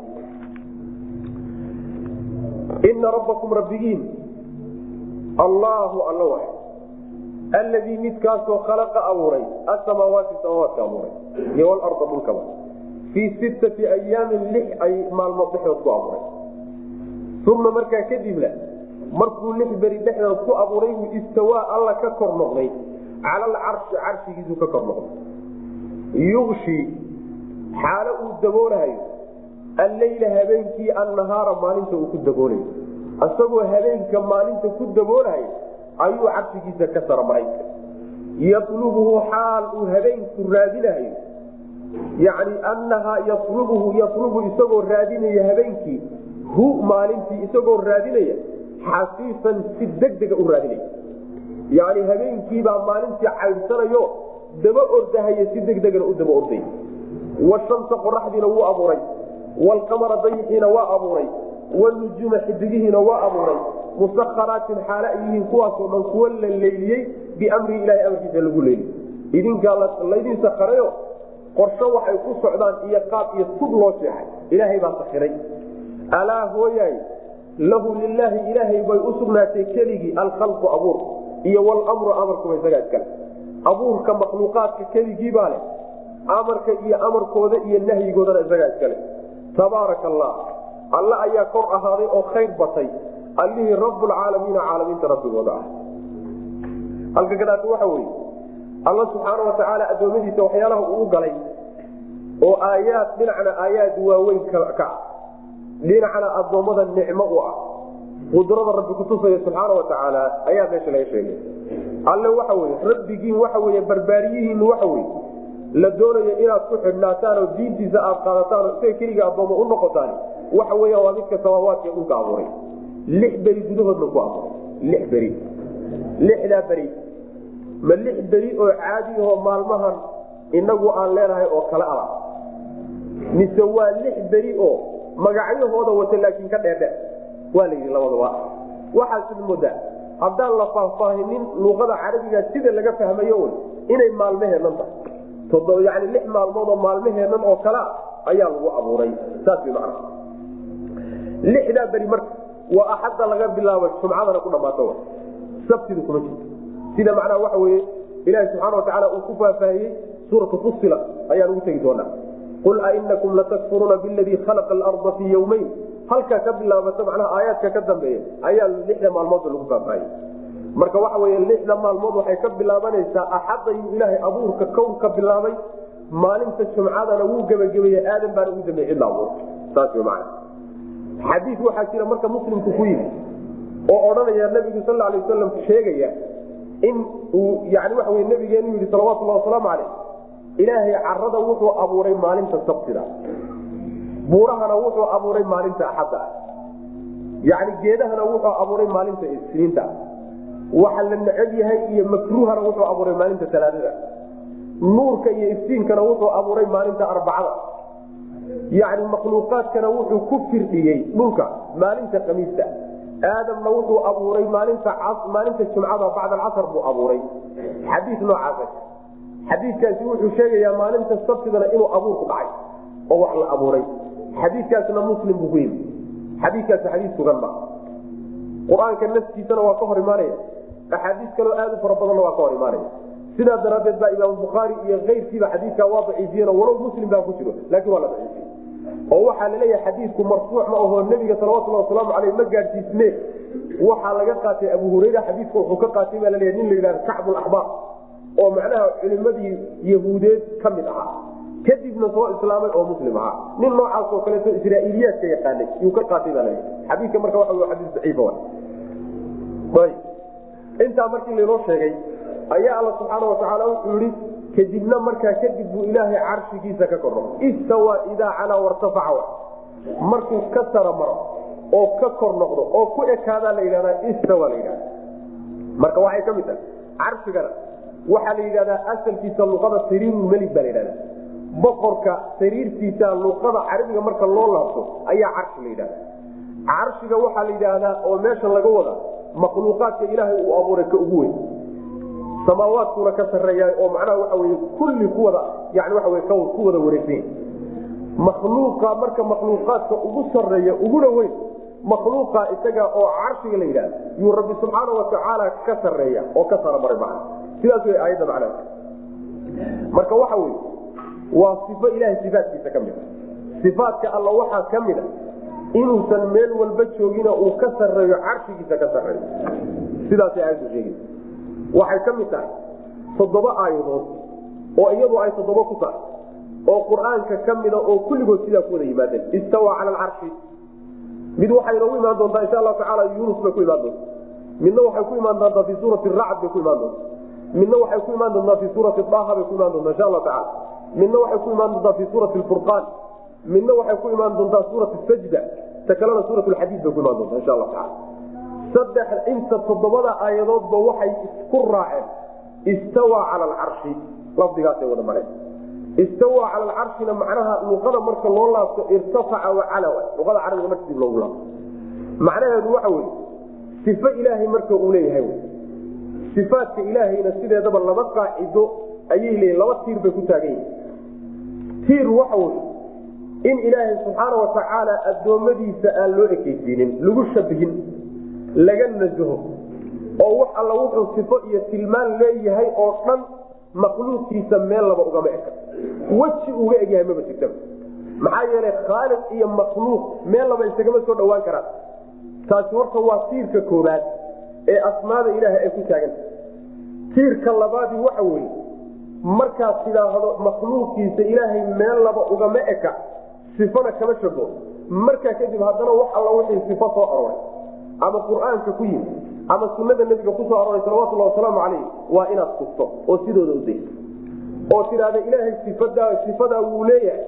ina rabbakum rabbigiin allahu alla wa alladii midkaasoo khalaqa abuuray asamaawaati samaawaadka abuuray iyo wlarda dhulkaba fii sittati ayaamin lix ay maalmood dhexdood ku abuuray uma markaa kadibna markuu lix beri dhexdood ku abuuray buu istawaa alla ka kor noqday cala alcarshi carshigiisuu ka kor noqday yugshi xaalo uu daboolahayo alleyla habeenkii annahaara maalinta uu ku daboolayo isagoo habeenka maalinta ku daboolahayo ayuu carshigiisa ka saramaray yatlubuhu xaal uu habeenku raadinahayo yani annahaa yatlubuhu yatlubu isagoo raadinaya habeenkii hu maalintii isagoo raadinaya xasiisan si degdega u raadinaya yani habeenkiibaa maalintii caydhsanayo daba ordahaya si degdegana u daba orday washamsa qoraxdiina wuu abuuray waalqamara dayixiina waa abuuray wanujuuma xidigihiina waa abuuray musakharaatin xaale ay yihiin kuwaasoo dhan kuwa la leyliyey biamrihi ilahay amarkiisa lagu leyliyey idinkaa laydin sakarayo qorsho waxay ku socdaan iyo qaab iyo tub loo jeexay ilaahay baa sakiray alaa hooyaay lahu lilaahi ilaahay bay u sugnaatay keligii alkhalqu abuur iyo wlmru amarkuba isagaa iskale abuurka makhluuqaadka keligii baa leh amarka iyo amarkooda iyo nahyigoodana isagaa iskale tabaaraka allah alle ayaa kor ahaaday oo khayr batay allihii rabbulcaalamiina caalamiinta rabbigooda ah halka gadaata waxa weye alla subxaana watacaala addoommadiisa waxyaalaha uu galay oo aayaad dhinacna aayaad waaweyn ka ah dhinacna addoommada nicmo u ah qudrada rabbi kutusaya subxaana watacaala ayaa meesha laga sheegay alle waxa weye rabbigiin waxa wey barbaariyihiin waxa wey la doonayo inaad ku xidhnaataan oo diintiisa aad qaadataan oo isaga keliga addoommo u noqotaan waxa weya waa midka samaawaadka dhulka abuuray lix beri gudahoodna ku abuuray lix beri lixdaa beri ma lix beri oo caadi ahoo maalmahan inagu aan leenahay oo kale ala mise waa lix beri oo magacyahooda wata laakiin ka dheerdhe waa la yidhi labadaba waxaasid moodaa haddaan la faahfaahinin luqada carabiga sida laga fahmayo un inay maalmaheennan tahay yani lix maalmood oo maalmaheennan oo kalea ayaa lagu abuuray saas way macna lixdaa beri marka waa axadda laga bilaabo jumcadana ku dhammaato sabtidu kuma jirto sida macnaha waxa weye ilaahi subxana watacaala uu ku faahfaahiyey suuratu fusila ayaan ugu tegi doonaa qul ainakum latakfuruuna biladii khalaqa alarda fii yowmeyn halkaa ka bilaabata macnaha aayaadka ka dambeeya ayaa lixda maalmoodba lagu faahfaahiyey marka waxa wey lixda maalmood waxay ka bilaabanaysaa axadayuu ilaahay abuurka kown ka bilaabay maalinta jumcadana wuu gebagabeeye aadan baana ugu dambeeye cidla abuur saas w man xadii waxaa jira marka muslimku ku yimi oo odhanaya nabigu sal alay wasalam sheegaya in uu yani waxa wey nabigeenu yidhi salawatullahi wasalaamu caleyh ilaahay carada wuxuu abuuray maalinta sabtida buurahana wuxuu abuuray maalinta axadda yani geedahana wuxuu abuuray maalinta isniinta waxa la neceb yahay iyo makruuhana wuxuu abuuray maalinta talaadada nuurka iyo iftiinkana wuxuu abuuray maalinta arbacada yani makhluuqaadkana wuxuu ku firdhiyey dhulka maalinta kamiista aadamna wuxuu abuuray maalinta maalinta jumcada bacd alcasr buu abuuray xadii noocaas xadiikaasi wuxuu sheegayaa maalinta sabtidana inuu abuurku dhacay oo wax la abuuray xadiikaasna muslim buu ku yimi xadiikaasi xadii sugan ma qur-aanka naftiisana waa ka hor imaanaya axaadiis kaloo aad u fara badanna waa ka hor imaanaya sidaa daraadeed baa imaam bukhaari iyo keyrkiiba xadiikaa waa daciifiyen walow muslim baa ku jiro laakiin waa la daciifiye oo waxaa laleeyahay xadiidku marfuuc ma ahoo nebiga salawatulhi wasalaamu aleyh ma gaadhsiisne waxaa laga qaatay abu hurayra xadiidka wuxuu ka qaatay baa laleeyahy nin la yidhahda kacbulaxbaar oo macnaha culimadii yahuudeed ka mid ahaa kadibna soo islaamay oo muslim ahaa nin noocaas oo kaleeto israa'iiliyaadka yaqaanay yuu ka qaatay baa laleeyahy xadiidka marka waxa xadiis daciifa intaa markii laynoo sheegay ayaa alla subxaana watacaala wuxuu yihi kadibna markaa kadib buu ilaahay carshigiisa ka kor noqo istawa idaa calaa wartafaca markuu ka sara maro oo ka kor noqdo oo ku ekaadaa la yidhahdaa istawa la yidhahda marka waxay ka mid tahay carshigana waxaa la yidhahdaa asalkiisa luqada sariirulmelig baa la yidhahda boqorka sariirtiisa luqada carabiga marka loo laabto ayaa carshi la yidhahda carshiga waxaa la yidhaahdaa oo meesha laga wada makhluuqaadka ilaahay uu abuuray ka ugu weyn samaawaadkuna ka sareeya oo macnaha waxa wey kulli kuwada yani waa w ku wada wareegsan makhluuqa marka makhluuqaadka ugu sareeya uguna weyn makhluuqa isaga oo carshiga la yidhahda yuu rabbi subxaana watacaala ka sareeya oo ka saramaray macna sidaas wey aayadda macnaha marka waxa wey waa sifo ilahay sifaatkiisa ka mid a sifaatka alla waxaa ka mid a inuusan meel walba joogina uu ka sareeyo carshigiisa ka sareeyo sidaasay aayaddu sheegaysa waxay ka mid tahay toddoba aayadood oo iyadu ay toddoba ku tahay oo qur-aanka ka mida oo kulligood sidaa ku wada yimaadeen istawa cala alcarshi mid waxay inoogu imaan doontaa insha allahu tacaala yunus bay ku imaan doonta midna waxay ku imaan doontaa fii suurati racd bay ku imaan doonta midna waxay ku imaan doontaa fii suurati daha bay ku imaan doontaa insha allahu tacala midna waxay ku imaan doontaa fii suurati lfurqaan midna waxay ku imaan doontaa suurat sajda ta kalena suurat lxadiid bay ku imaan doontaa insha allahu tacala saddex inta toddobada aayadoodba waxay isku raaceen istawa cala alcarshi lafdigaasay wada mareen istawaa cala alcarshina macnaha luqada marka loo laabto irtafaca wacalawa luqada carabiga marka dib loogu laabto macnaheedu waxa weye sifo ilaahay marka uu leeyahay sifaadka ilaahayna sideedaba laba qaacido ayay leeyihin laba tiir bay ku taagan yihin tiir waxa weye in ilaahay subxaana watacaala addoommadiisa aan loo ekeysiinin lagu shabihin laga nasaho oo wax alla wuxuu sifo iyo tilmaan leeyahay oo dhan makhluuqiisa meel laba ugama eka weji uga egyahay maba jirtaba maxaa yeelay khaaliq iyo makhluuq meel laba isagama soo dhawaan karaan taasi horta waa tiirka koobaad ee asmaada ilaahay ay ku taaganta tiirka labaadii waxa weeye markaad tidhaahdo makhluuqiisa ilaahay meel laba ugama eka sifana kama shago markaa kadib haddana wax alla wixii sifo soo aroray ama qur-aanka ku yimi ama sunada nebiga kusoo aroray salawatulhi wasalaamu calayh waa inaad kufto oo sidooda udayso oo tidhaahda ilaahay sifadaa sifadaa wuu leeyahay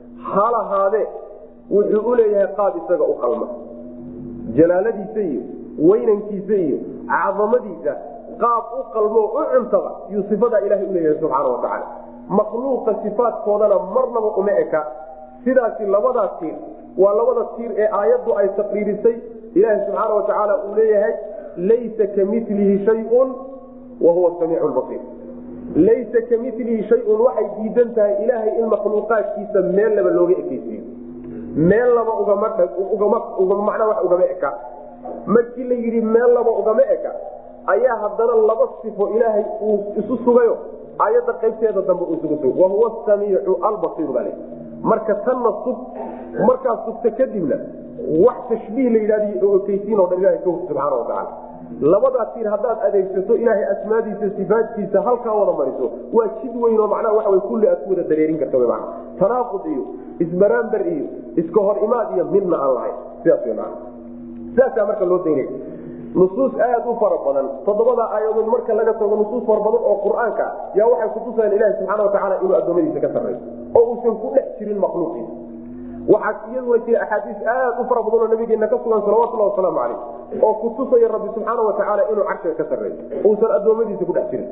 ha lahaadee wuxuu u leeyahay qaab isaga u qalma jalaaladiisa iyo weynankiisa iyo cadamadiisa qaab u qalmo u cuntaba yuu sifadaa ilahay uleeyahay subxaana watacaala makhluuqa sifaadkoodana marnaba uma eka sidaasi labadaa tiir waa labada tiir ee aayaddu ay taqriirisay ilaahi subxaana watacaala uu leeyahay laysa kamilihi shayun wa huwa samiicu basiir laysa kamilihi shayun waxay diidan tahay ilaahay in makhluuqaadkiisa meel laba looga ekeysiiyo meel laba ugamamacnaa wax ugama eka markii la yidhi meel laba ugama eka ayaa haddana laba sifo ilaahay uu isu sugayo aayadda qaybteeda dambe uu isugu sugay wahuwa samiicu albasiir baa le marka tanna sug markaad sugta kadibna wax tashbiih la yidhahdo ekeysiin oo dhan ilahay ka hug subxaana watacaala labadaa tiir haddaad adeegsato ilaahay asmaadiisa sifaadkiisa halkaa wada mariso waa jid weyn oo macnaha waxa kulli aad ku wada dareerin karta wy mana tanaaqud iyo isbaraamber iyo iska hor imaad iyo midna aan lahayn sidaas wy mana sidaasaa marka loo daynaya nusuus aad u fara badan toddobada aayadood marka laga tago nusuus fara badan oo qur-aanka yaa waxay kutusayaan ilahi subxana watacaala inuu addoommadiisa ka sarreeyo oo uusan ku dhex jirin makhluuqiisa waxaa iyaduna jira axaadiis aad u fara badan oo nabigeena ka sugan salawatullahi wasalaamu calayh oo kutusaya rabbi subxaana watacaala inuu carshiga ka sarreeyo uusan addoommadiisa ku dhex jirin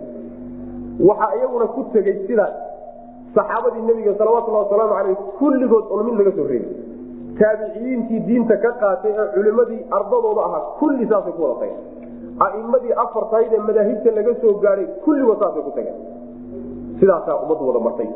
waxaa iyaguna ku tegey sidaas saxaabadii nebiga salawatullahi wasalaamu caleyh kulligood on mid laga soo reebi taabiciyiintii diinta ka qaatay ee culimadii ardadooda ahaa kulli saasay ku wada tageen a'imadii afartayd ee madaahibta laga soo gaadhay kulligood saasay ku tageen sidaasaa ummaddu wada martay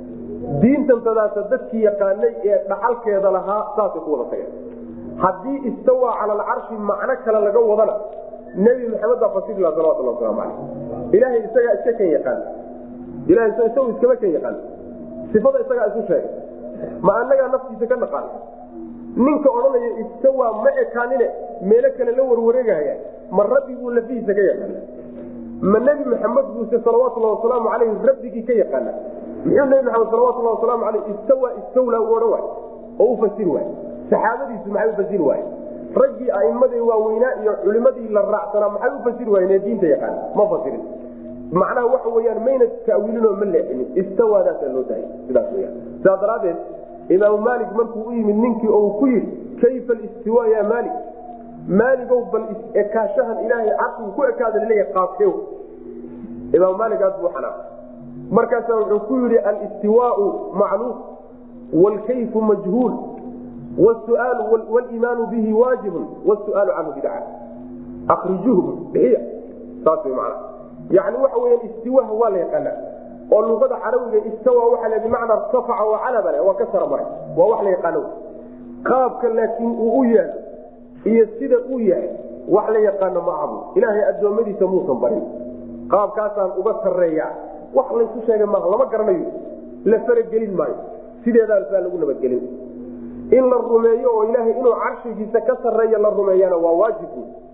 diintan tadaasa dadkii yaqaanay ee dhaxalkeeda lahaa saasay ku wada tageen haddii istawaa cala alcarshi macno kale laga wadana nebi maxamed baa fasiri laha salawatullah waslamu caleyh ilaahay isagaa iska kan yaqaan ilahay isagu iskama kan yaqaan sifada isagaa isu sheegay ma anagaa naftiisa ka naqaan ninka odhanaya istawaa ma ekaanine meelo kale la warwareegahaya ma rabbi buu lafihiisa ka yaqaana ma nebi maxamed buuse salawatullah wasalaamu caleyh rabbigii ka yaqaana muxuu nebi maxamed salawatullah wasalaamu caleyh istawa istawla u odhan waay oo u fasiri waay saxaabadiisu maxay u fasiri waaye raggii aimadii waaweynaa iyo culimadii la raacsanaa maxay u fasiri waayeen ee diinta yaqaana ma fasirin macnaha waxa weyaan mayna tawiilinoo ma leexinin istawaadaasaa loo daayay sidaas weyaan sidaa daraadeed imaamu maalik markuu u yimid ninkii oo uu ku yidhi kayfa listiwa ya maalik maaligow bal ekaashahan ilaahay carsigu ku ekaada laleeyahay qaabkew imaamu maalik aad buu xanaaq markaasaa wuxuu ku yidhi alistiwaau macluum waalkayfu majhuul wsuaal wliimaanu bihi waajibun wsuaalu canhu bidca akrijuuhu bixiya saas man yani waxa weya istiwaha waa la yaqaana oo luqada carabiga istawa waxa la bimacna irtafaca oo calabale waa ka sara maray waa wax la yaqaano qaabka laakiin uu u yaalo iyo sida uu yahay wax la yaqaano ma ahabu ilaahay addoommadiisa muusan barin qaabkaasaan uga sareeya wax laysu sheegay maaha lama garanayo la faragelin maayo sideedaas baa lagu nabadgelin in la rumeeyo oo ilaahay inuu carshigiisa ka sareeya la rumeeyana waa waajib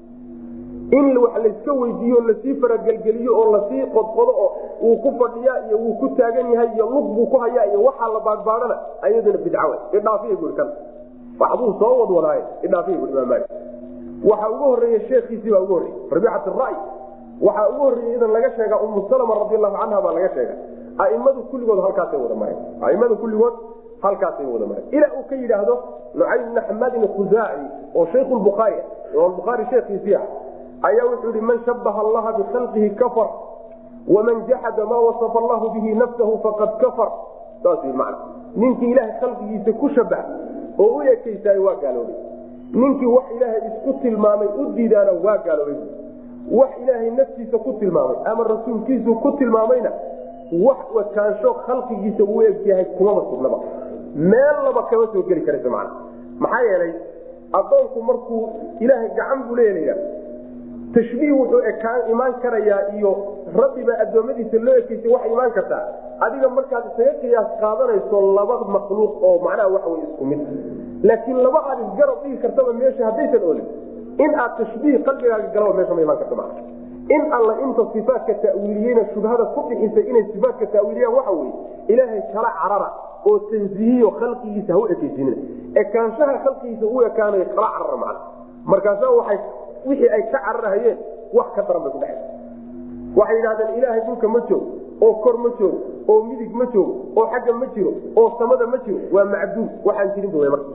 in wax layska weydiiyo lasii faragelgeliyo oo lasii qodqodo oo uu ku fadhiya iyo wuu ku taagan yahay iyo lug buu ku hayaa iyo waxaa la baadbaadana ayaduna bidcawe idhaafiya bui kan waxbuu soo wadwadaaye idhaafiya bui imaam maali waxaa ugu horeeya sheekhiisii baa ugu horreyey rabiicat ray waxaa ugu horreeyey idan laga sheega umu salama radiallahu canha baa laga sheega aimadu kulligood halkaasay wada mareen aimada kulligood halkaasay wada mareen ilaa uu ka yidhaahdo nucaym bna xamadin khuzaaci oo shaykhu lbukhaari imaam bukhaari sheekhiisii ah ayaa wuxuu yihi man shabaha allaha bikhalqihi kafar waman jaxada maa wasafa allahu bihi nafsahu faqad kafar saas wy macna ninkii ilaahay khalqigiisa ku shabaha oo u ekaysaay waa gaaloobay ninkii wax ilaahay isku tilmaamay u diidaana waa gaaloobay wax ilaahay naftiisa ku tilmaamay ama rasuulkiisu ku tilmaamayna wax wakaansho khalqigiisa uu egyahay kumaba sugnaba meel laba kama soo geli karaysa macna maxaa yeelay addoonku markuu ilaahay gacan buu leeya tashbiih wuxuu ekaan imaan karayaa iyo rabbiba addoommadiisa loo ekeysay wax imaan kartaa adiga markaad isaga qiyaas qaadanayso laba makhluuq oo macnaha waxa wey isku mid laakiin laba aad isgarab dhigi kartaba meesha haddaysan olin in aad tashbiih qalbigaaga galaba meesha ma imaan karto maa in alla inta sifaatka ta'wiiliyeyna shubhada ku bixisay inay sifaatka ta'wiiliyaan waxa weye ilaahay kala carara oo tansiihiyo khalqigiisa ha u ekeysinina ekaanshaha khalqigiisa u ekaanayo kala carara macna markaasa waay wixii ay ka cararahayeen wax ka daran bay ku dhexay waxay yidhahdeen ilaahay dhulka ma joogo oo kor ma joogo oo midig ma joogo oo xagga ma jiro oo samada ma jiro waa macduum waxaan jirin bu marka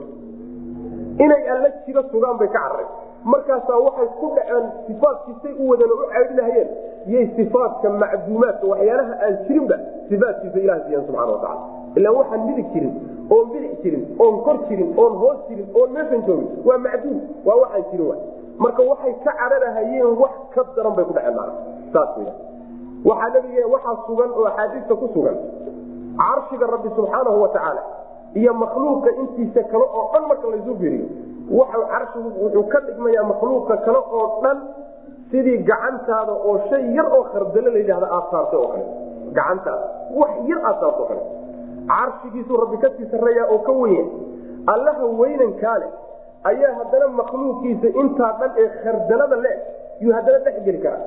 inay alla jiro sugaan bay ka carareen markaasaa waxay ku dhaceen sifaadkiisay u wadan oo u caydinahayeen yay sifaadka macduumaadka waxyaalaha aan jirinba sifaadkiisa ilaha siiyan subxana watacala ilaa waxaan midig jirin oon bidix jirin oon kor jirin oon hoos jirin oon meeshan joogin waa macduum waa waxaan jirin wa marka waxay ka cararahayeen wax ka daran bay ku dhaceen mana saas w waxaa nabige waxaa sugan oo axaadiista ku sugan carshiga rabbi subxaanahu wa tacaala iyo makhluuqa intiisa kale oo dhan marka laysu fiiriyo waxa carshigu wuxuu ka dhigmayaa makhluuqa kale oo dhan sidii gacantaada oo shay yar oo khardalo la yidhahda aad saartay oo kale gacantaada wax yar aad saarto o kale carshigiisuu rabbi kasii sarreeyaa oo ka wenya allaha weynankaa leh ayaa haddana makhluuqiisa intaa dhan ee khardalada le yuu haddana dhex geli karaa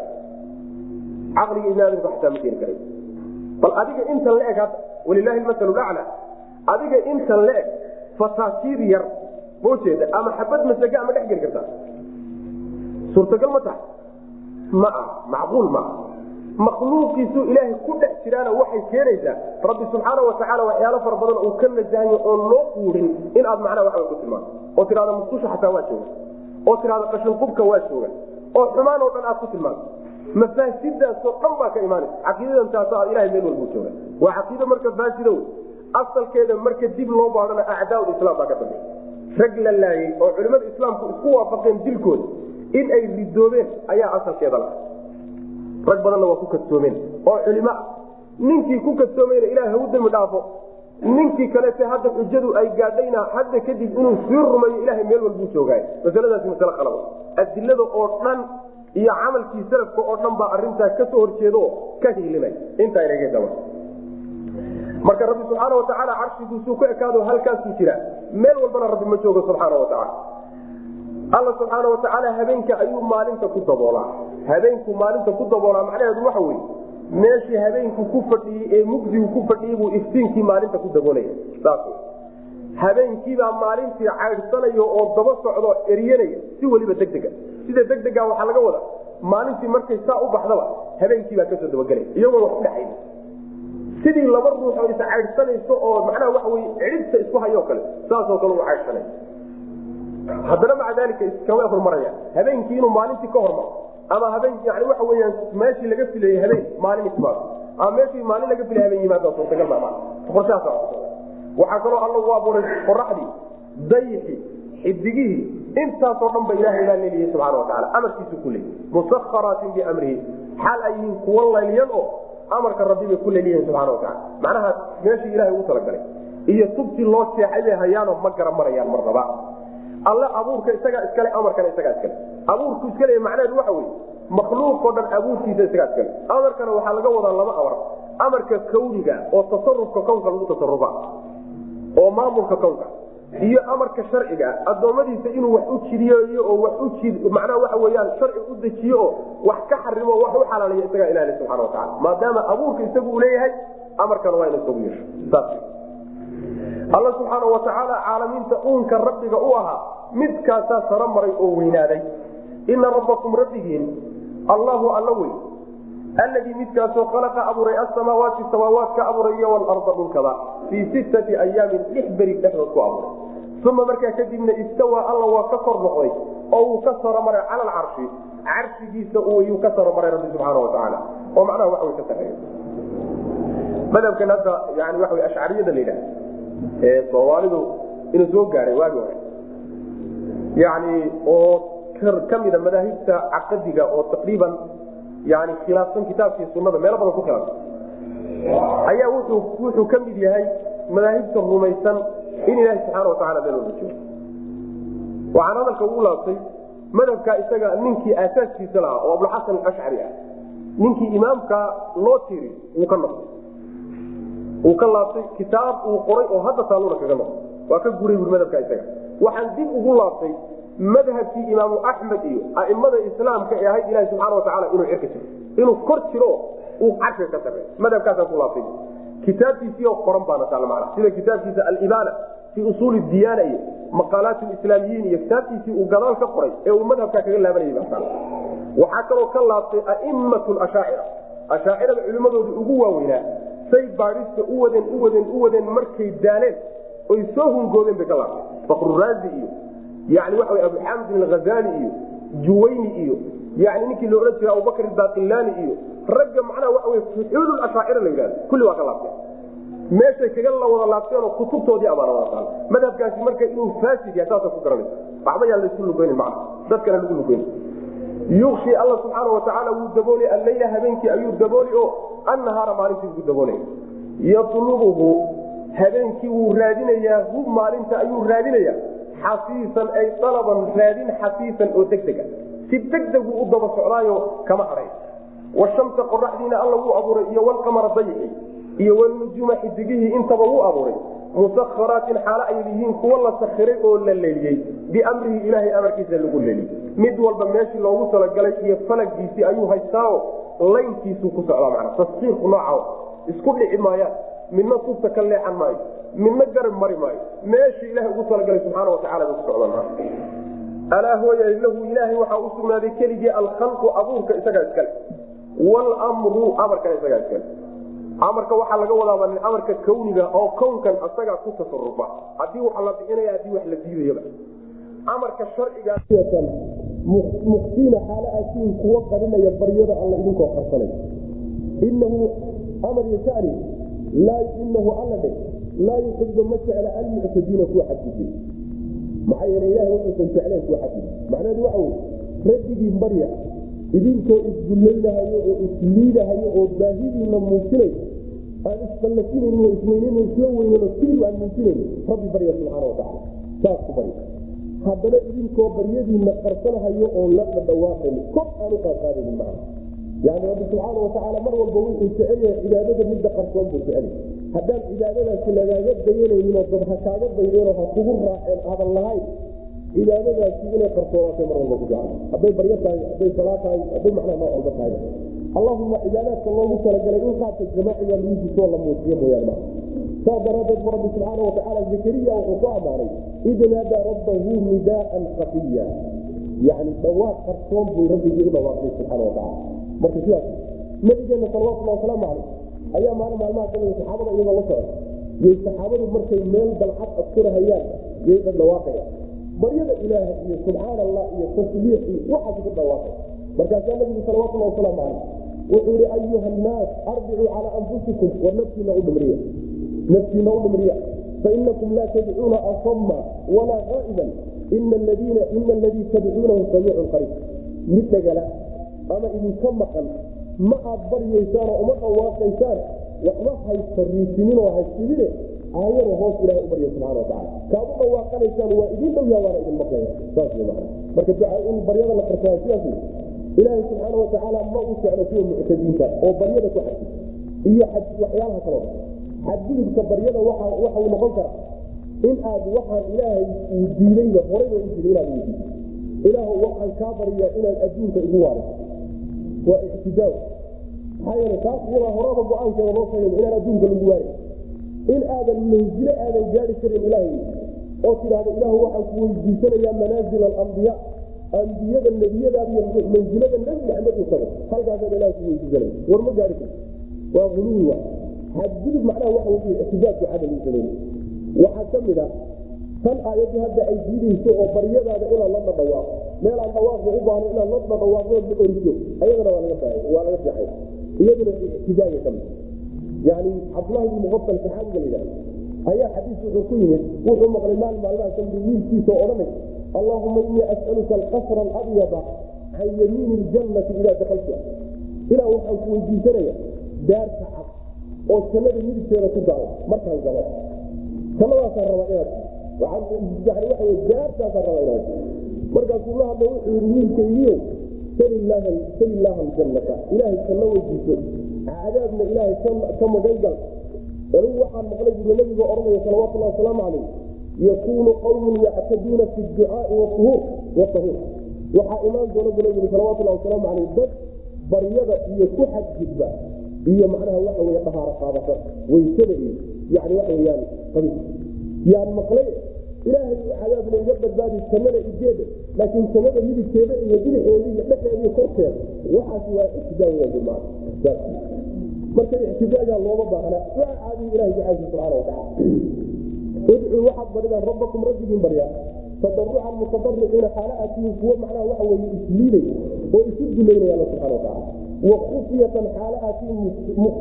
caqliga ibn aadamka xataa ma keeni karay bal adiga intan la eg hadda walilaahi masalu lacla adiga intan la eg fataasiir yar ma ujeeda ama xabad masaga ma dhex geli kartaa suurtagal ma tahay ma ah macquul maaha makhluuqiisu ilaahay ku dhex jiraana waxay keenaysaa rabbi subxaana watacaala waxyaalo fara badan uu ka nasahayo oon loo quurin in aad macnaha waxba ku tilmaanto oo tidhahda musqusha xataa waa jooga oo tidhahda qashinqubka waa jooga oo xumaan oo dhan aad ku tilmaanto mafaasidaasoo dhan baa ka imaanaysa caqiidadan taas aad ilahay meel walbuu jooga waa caqiido marka faasido asalkeeda marka dib loo baadhana acdaa islaam baa ka dambeey rag la laayey oo culimmada islaamku isku waafaqeen dilkooda in ay ridoobeen ayaa asalkeeda la rag badanna waa ku kadsoomeen oo culimo ah ninkii ku kadsoomayna ilaah hau dembi dhaafo ninkii kalete hadda xujadu ay gaadhayna hadda kadib inuu sii rumayo ilahay meel walbuu joogaay masaladaasi masale qalab adilada oo dhan iyo camalkii salafka oo dhan baa arintaa kasoo horjeedo ka hiilimay intaa inagedaba marka rabbi subxaana watacaala carshigiisuu ku ekaado halkaasuu jira meel walbana rabbi ma joogo subxaana watacaala alla subxaana watacaala habeenka ayuu maalinta ku daboolaa habeenku maalinta ku daboolaa macnaheedu waxa weye meeshii habeenku ku fadhiyey ee mugdigu ku fadhiyey buu iftiinkii maalinta ku daboolaya saas habeenkiibaa maalintii caydhsanayo oo daba socdo eryanaya si weliba degdega sida degdega waxaa laga wada maalintii markay saa u baxdaba habeenkiibaa kasoo dabagelay iyagoon wax udhexayn sidii laba ruux oo is caydhsanayso oo macnaha waxa wey cidhibta isku hayoo kale saasoo kale u caydhsanay haddana maca daalika iskama hormaraya habeenkii inuu maalintii ka hormaro ama habeen yani waxa weyaan meeshii laga filayey habeen maalin ismaado ama meeshii maalin laga filay habeen yimaado suurtagal maa qorshahaas waxaa kaloo alla u abuuray qoraxdii dayixii xidigihii intaasoo dhan ba ilahay baa leeliyahay subxana wataala amarkiisu ku leeyay musakharaatin biamrihi xaal ay yihiin kuwa layliyan oo amarka rabbi bay ku leeliyihin subxana wataala macnaha meeshii ilahay ugu talagalay iyo tubtii loo seexay bay hayaanoo ma gara marayaan marnaba alle abuurka isagaa iskale amarkana isagaa iskale abuurku iskale macnaheedu waxa weye makhluuqoo dhan abuurkiisa isagaa iskale amarkana waxaa laga wadaa laba amar amarka kawniga oo tasarufka kownka lagu tasarufa oo maamulka kownka iyo amarka sharciga addoommadiisa inuu wax u jidiyeeyo oo wax u macnaha waxa weyaan sharci u dejiyo oo wax ka xarimo wax u xalaalayo isagaa ilaali subxana watacala maadaama abuurka isagu uu leeyahay amarkana waa ina isagu yeesho saas alla subxaana watacaala caalamiinta uunka rabbiga u ahaa midkaasaa saro maray oo weynaaday ina rabbakum rabbigiin allahu alla wey alladii midkaasoo khalaqa abuuray asamaawaati samaawaadka abuuray iyo walarda dhulkaba fii sittati ayaamin lix beri dhexdood ku abuuray uma markaa kadibna istawaa alla waa ka kor noqday oo uu ka saro maray cala alcarshi carshigiisa yuu ka saro maray rabbi subxaana watacaala oo macnaha wax way ka sareeya madhabkan hadda yani waxa wey ashcariyada la yidhaha ee soomaalidu inuu soo gaadhay waagi hore yani oo ka mida madaahibta caqadiga oo taqriiban yani khilaafsan kitaabkii sunada meelo badan ku khilaafsan ayaa wuxuu wuxuu ka mid yahay madaahibta rumaysan in ilaahi subxaana watacala meel walba joogo waxaan hadalka ugu laabtay madhabka isaga ninkii aasaaskiisa lahaa oo abulxasan alashcari ah ninkii imaamka loo tiri wuu ka noqday wuu ka laabtay kitaab uu qoray oo hadda taaluna kaga noqday waa ka guray bui madhabka isaga waxaan dib ugu laabtay madhabkii imaamu axmed iyo aimada islaamka ee ahayd ilahi subxaana watacala inuu cirka jiro inuu kor jiro uu carshiga ka sarey madhabkaasaan ku laabtay kitaabkiisii oo qoran baana taal macna sida kitaabkiisa alibaana fii usuuli diyaana iyo maqaalaat lislaamiyiin iyo kitaabkiisii uu gadaal ka qoray ee uu madhabkaa kaga laabanayay baa taal waxaa kaloo ka laabtay aimatu ashaacira ashaacirada culimmadooda ugu waaweynaa say baadhista u wadeen u wadeen u wadeen markay daaleen oy soo hungoodeen bay ka laabtay fakruraazi iyo yani waxa wy abuxamdin alghazali iyo juwayni iyo yani ninkii la odhan jira abubakr baqilani iyo ragga macnaha waxa wey fuxuul ashaacira la yidhahdo kulli waa ka laabteen meeshay kaga la wada laabteenoo kutubtoodii amaana wada taal madhabkaasi marka inuu faasid yahay saasa ku garanaysa waxba yaan laysu lugeynin macna dadkana lagu lugeynin yukshi alla subxaana watacaala wuu daboolay alleyla habeenkii ayuu dabooli o annahaara maalintii ugu daboolay yatlubuhu habeenkii wuu raadinayaa hu maalinta ayuu raadinayaa xafiisan ay alaban raadin xafiisan oo degdega si degdegu u daba socdaayo kama hadhay washamsa qoraxdiina alla wuu abuuray iyo walqamara dayixi iyo walnujuuma xidigihii intaba wuu abuuray musakharaatin xaalo ay yihiin kuwa la sakhiray oo la leeliyey biamrihi ilaahay amarkiisa lagu leeliyey mid walba meeshii loogu talagalay iyo falagiisii ayuu haystaao laynkiisuu ku socdaa mana taskiirku nooca isku dhici maayaan midna tubta ka leexan maayo midna garab mari maayo meeshii ilahay ugu talagalay subxaana watacala bay ku socdaan alaa hooya lahu ilaahay waxaa u sugnaaday keligii alkhalqu abuurka isagaa iskale wlmru amarkana isagaa iskale amarka waxaa laga wadaaba amarka kawniga oo kownkan asagaa ku tasarufa hadii wax la bixinaya hadii wax la diidayaba amarka sharciga muqsiina xaalo aasiin kuwa qarinaya baryada alla idinkoo qarsanay inahu amar yashani laa inahu alla dhe laa yuxibu ma jecla almuctadiina kuwa xadgudbay maxaa yeele ilahay wuxuusan jecleen kuwa xadgudbay macnaheedu waxa wey rabbigii barya idinkoo isdullaynahayo oo isliidahayo oo baahidiina muujinay aan isfallafinayn oo isweynayn isla weynan oo keligu aan muujinayn rabbi barya subxaana watacala saas ku barya haddana idinkoo baryadiina qarsanahayo oon la dhadhawaaqayn kor aan u qaadqaadaynin macna yani rabbi subxaana watacaala mar walba wuxuu jecel yahay cibaadada midda qarsoon buu jecel yahay haddaan cibaadadaasi lagaaga dayanayninoo dad ha kaaga daydeenoo ha kugu raaceen aadan lahayn cibaadadaasi inay qarsoonaatay mar walba ku jecel hadday baryo tahay hadday salaa tahay hadday macnaha nooc walba tahay allahuma cibaadaadka loogu talagalay in qaabka jamaaciga lagu jisoo la muujiyo mooyaan maa saa daraadeed bu rabbi subxaana watacaala zakariya wuxuu ku ammaanay id naadaa rabbahu nidaaan kafiya yani dhawaaq qarsoon buu rabbigii u dhawaaqay subxaana watacala marka sidaas nabigeena salawatullah wasalaamu caleyh ayaa maalin maalmaha kamida saxaabada iyagoo la socda yay saxaabadu markay meel dalcad askurahayaan yay dhadhawaaqayaan baryada ilaah iyo subxaan allah iyo tasbiix iyo waxaas ku dhawaaqay markaasaa nabigu salawatullah wasalaamu caleyh wuxuu yihi ayuha annaas arbicuu calaa anfusikum war naftiina u dhimriya naftiina u dhimriya fainakum laa tadcuuna asama walaa qaa'iban ina aladiina ina aladii tadcuunahu samiicun qariib mid dhagala ama idinka maqan ma aad baryaysaanoo uma dhawaaqaysaan waxba haysariisinin oo haysibine aayada hoos ilahay u barya subxana watacala kaad u dhawaaqanaysaan waa idin dhow yaa waana idin maqlaya saas wey macana marka duca in baryada la qarsaay sidaas wey ilaahay subxaana watacaala ma u jeclo kuwa muctadiinta oo baryada ku xadgud iyo waxyaalaha kaloo xadgudubka baryada waxau noqon kara in aad waxaan ilaahay uu diidayba horayba u jira inaad weydiiso ilaahu waxaan kaa baryaa inaad adduunka igu waariso waa ictidaaw maxaa yeele taas iyadaa horaba go-aankeeda loo sheegay inaan adduunka lagu waarin in aadan manzilo aadan gaari karin ilaahay oo tidhaahdo ilaahu waxaan ku weydiisanayaa manaazil alambiya ambiyada nebiyadaada iyo mansilada nebi maxamed uu tago halkaasaan ilah ku weydiisanaya war ma gaari karto waa uluwi wa xadgudub macnaha waxa wey ictidaadku cadal uu sameeyey waxaa ka mid a tan aayaddu hadda ay diidayso oo baryadaada inaad la dhadhawaaqo meel aan dhawaaqba u baahno inaad la dhadhawaaqdo la oriso ayadana waa laga waa laga fiixay iyaduna ictidaaga ka mid yani cabdulahi bn muqafal saxaabiga la yidhahda ayaa xadiis wuxuu ku yimid wuxuu maqlay maalin maalmaha kamidi wiilkiisa oo odhanay allahuma inii as'aluka alqasra alabyada can yamiini ljannati idaa dakalta ilaa waxaan ku weydiisanaya daarta cad oo jannada midigteeda ku daalo markaan galo jannadaasaan raba inaad yani waxa wey daartaasaan raba inaad markaasuu la hadla wuxuu yidhi wiilkaygiyo sal illaaha aljannata ilaahay janno weydiiso cadaabna ilaahay ka magan gal anigu waxaan maqlay buu nabiga odhanaya salawatullahi wasalaamu calayh yakuunu qawmun yactaduuna fi ducaai wauhuur watahuur waxaa imaan doona buu nabigu salawatullahi wasalaamu calayh dad baryada iyo ku xadgudba iyo macnaha waxa wey dhahaaro qaadasa weysada iyo yani waxa weyaan qabiis yaan maqlay ilaahay cadaabna iga badbaadi jannada igeeda laakiin jannada midigteeda iyo bidixeeda iyo dhexeeda iyo korkeeda waxaas waa ictidaa weya maa marka ictidaagaa looma baahna waa caadiyi ilahi jacaylki subxaana watacaala udcuu waxaad baridaan rabbakum rabbigiin baryaa tadarucan mutadariciina xaala aatihiin kuwo macnaha waxa weye isliiday oo isu duleynaya alla subxana watacaala wa khufyatan xaala aatihiin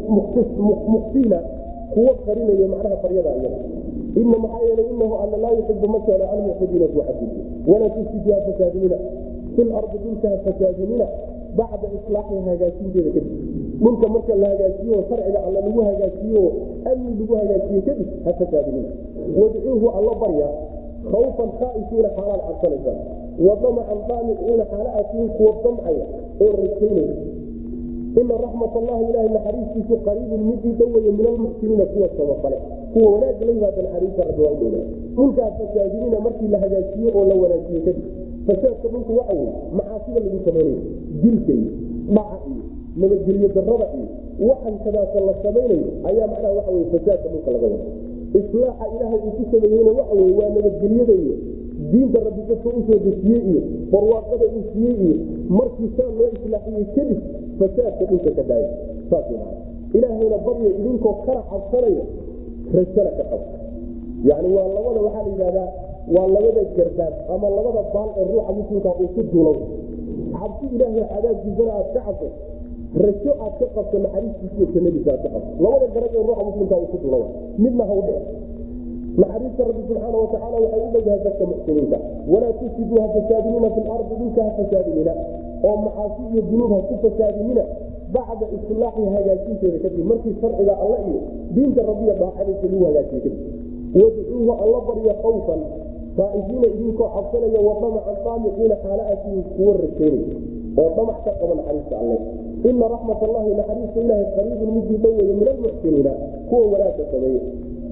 mukhfiina kuwo qarinaya macnaha baryada iyada ina maxaa yeelay inahu alla laa yuxibu ma jeclo almuctadiina kuwa xadiisa walaa tufsidu ha fasaadinina fi lardi dhulka ha fasaadinina bacda islaaxiha hagaajinteeda kadib dhulka marka la hagaajiyo sharciga alla lagu hagaajiyo amni lagu hagaajiye kadib ha fasaadinina wadcuuhu alla barya khawfan khaaifiina xaalaad cabsanaysaan wa damacan daamiciina xaala aatihiin kuwa damcaya oo rajaynaya ina raxmat allahi ilahay naxariistiisu qariibun midii dhoweeye min almuxsiniina kuwa samafale kuwa wanaag laybaada naxariista rabbi waa udhowna dhulkaa fasaadinina markii la hagaajiyo oo la wanaajiye kadib fasaadka dhulku waxa weye macaasida lagu samaynayo dilka iyo dhaca iyo nabadgelyo darada iyo waxan kadaasa la samaynayo ayaa macnaha waxa wey fasaadka dhulka laga wada islaaxa ilaahay uu ku sameeyeyna waxa wey waa nabadgelyada iyo diinta rabbi dadka usoo dejiyey iyo barwaaqada uu siiyey iyo markii saa loo islaaxiyey kadib fasaadka dhulka ka daaya saas ilaahayna barya idinkoo kana cabsanaya rajana ka qaba yani waa labada waxaa la yidhahdaa waa labada garbaad ama labada baal ee ruuxa muslimka uu ku duulo cabsi ilaahay cadaabkiisana aad ka cabso rajo aad ka qabto naxariistiisa iyo jannadiisa aad ka qabto labada garab ee ruuxa muslimka uu ku duulo midna ha u dhici naxariista rabbi subxaana watacaala waxay u dhowdahay dadka muxsiniinta walaa tufsiduu ha fasaadinina fi lardi dhulka ha fasaadinina oo macaasi iyo dunuub ha ku fasaadinina bacda islaaxi hagaajinteeda kadib markii sharciga alla iyo diinta rabbiya daacadiisa lagu hagaajiye kadib wadcuuhu alla barya khawfan saaifiina idinkoo cabsanaya wa damacan daamiciina xaala aatihin kuwa rajaynaya oo damac ka qaba naxariista alle ina raxmat allahi naxariista ilaahay qariibun midii dhoweeye min almuxsiniina kuwa wanaagka sameeye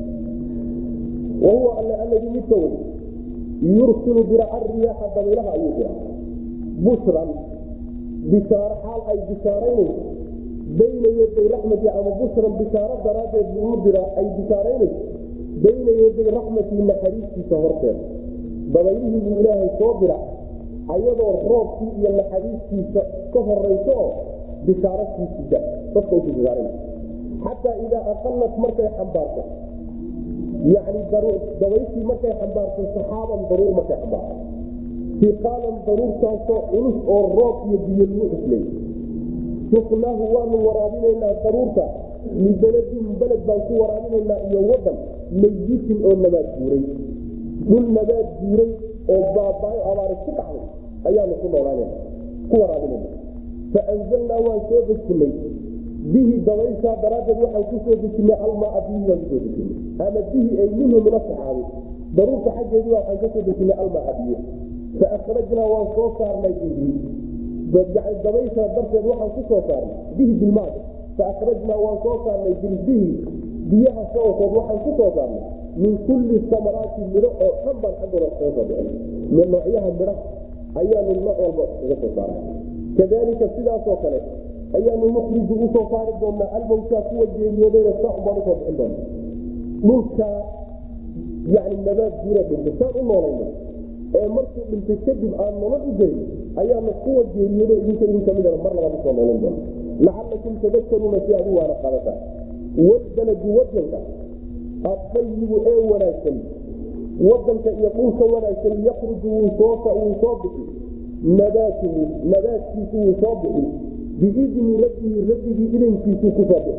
wahuwa alle alladii midka wey yursilu dira ariyaaxa dabaylaha ayuu dira bushran bishaaro xaal ay bishaaraynayso bayna yaday raxmati ama bushran bishaaro daraaddeed buu u dira ay bishaaraynayso bayna yaday raxmatii naxariistiisa horteeda dabaylihii buu ilaahay soo dira ayadoo roobkii iyo naxariistiisa ka horayso oo bishaaro siisida dadka usu bishaaran xataa idaa aqalat markay xambaarto yani dabayshii markay xambaarto saxaaban daruur markay xambaarto siqaalan daruurtaasoo culus oo roob iyo biyo lagu xuslay suknaahu waanu waraabinaynaa daruurta libeladin beled baan ku waraabinaynaa iyo wadan mayitin oo nabaad guuray dhul nabaad guuray oo baabaayo abaari ku dhacday ayaanu ku noolaanana ku waraabinayna faanzalnaa waan soo dejinay bihi dabayshaa daraaddeed waxaan ku soo dejinay almaa bihi waan kusoo dejinay ama bihi ay minhu min asaxaabi daruurta xaggeedii waxaan kasoo dejinay almaa biyo faakhrajnaa waan soo saarnay bihi dabayshaa darteed waxaan ku soo saarnay bihi bilmaada faakhrajnaa waan soo saarnay bilbihi biyaha sababkood waxaan ku soo saarnay min kulli samaraati midho oo dhan baan xaggooda kaga soo bixin min noocyaha midha ayaanu nooc walba uga soo saaray kadalika sidaasoo kale ayaanu nukriju usoo saari doonaa almowtaa kuwa geeriyoodayna saac baan usoo bixin doona dhulka yani nabaad guura dhintay saan u noolayna ee markuu dhintay kadib aan nolol u gelin ayaanu kuwa geeriyoodo idinka idin kamidana mar labaad usoo noolin doona lacalakum tadakaruuna si aad u waana qaadataan walbaladu wadanka adayibu ee wanaagsan wadanka iyo dhulka wanaagsan yakruju wuu soo bixi nabaatuhu nabaadkiisu wuu soo bixi biidni rabbihi rabbigii idankiisuu kusoo bixi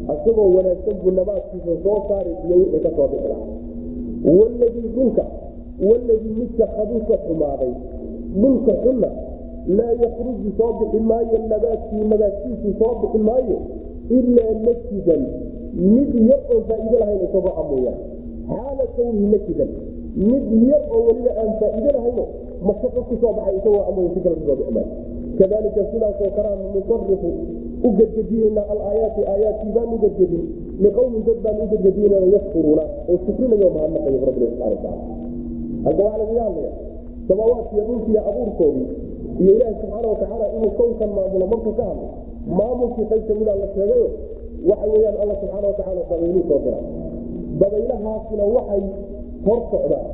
isagoo wanaagsan buu nabaadkiisa soo saari iyo wixii ka soo bixi lahaa waladii dhulka waladii midka khabuusa xumaaday dhulka xunna laa yakruju soo bixi maayo nabaadkii nabaadkiisu soo bixi maayo ilaa nakidan mid yar oon faa'iido lahayn isagoo amooya xaala kawnihi nakidan mid yar oo weliba aan faa'iido lahayno mashaqo ku soo baxay isagoo amooya si kale kusoo bixi maayo kadalika sidaasoo kalea nusarifu u gedgediyeyna alaayaati aayaadkii baan u gedgedin liqowmin dad baan u gedgediyeyna yashkuruuna oo shukrinayo mahadnaqayo rabbi subxana wataala halka waxaa lagaga hadlaya samaawaadkiiyo dhulkiiyo abuurkoodii iyo ilaahi subxaana watacaala inuu kownkan maamulo markuu ka hadlay maamulkii qayb kamida la sheegayo waxa weeyaan alla subxaana watacaala dabayluu soo dira dabaylahaasina waxay hor socdaan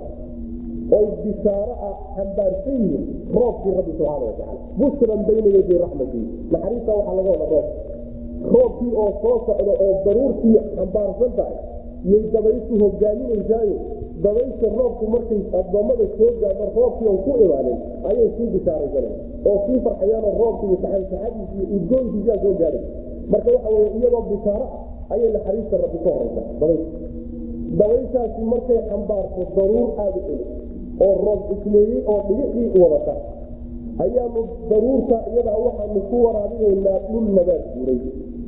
oy bishaaro ah xambaarsan yihiin roobkii rabbi subxaana watacaala bushran bayna yaday raxmatii naxariista waxaa laga wada roob roobkii oo soo socda oo daruurtii xambaarsan tahay yay dabayshu hogaaminaysaayo dabaysha roobku markay addoommada soo gaadho roobkii on ku imaanin ayay sii bishaaraysaneen oo sii farxayaanoo roobki iyo saxansaxadiisi iyo udgoonkiisaa soo gaadhay marka waxa weye iyadoo bishaaro ah ayay naxariista rabbi ka horaysa dabaysha dabayshaasi markay xambaarto daruur aada u celi oo roob isleeyey oo dhigixii wadata ayaanu daruurta iyada waxaanu ku waraabinaynaa dhul nabaad guuray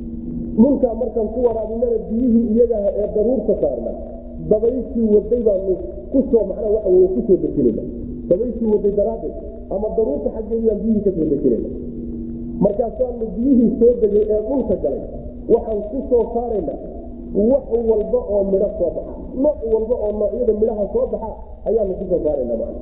dhulkaa markaan ku waraabinana biyihii iyagaha ee daruurta saarna dabayshii waday baanu kusoo macnaa waxa wey kusoo dejinayna dabayshii waday daraaddeed ama daruurta xaggeedaan biyihii kasoo dejinayna markaasaanu biyihii soo degay ee dhulka galay waxaan ku soo saarayna wax walba oo midho soo baxa nooc walba oo noocyada midhaha soo baxa ayaanu kusoo saarana man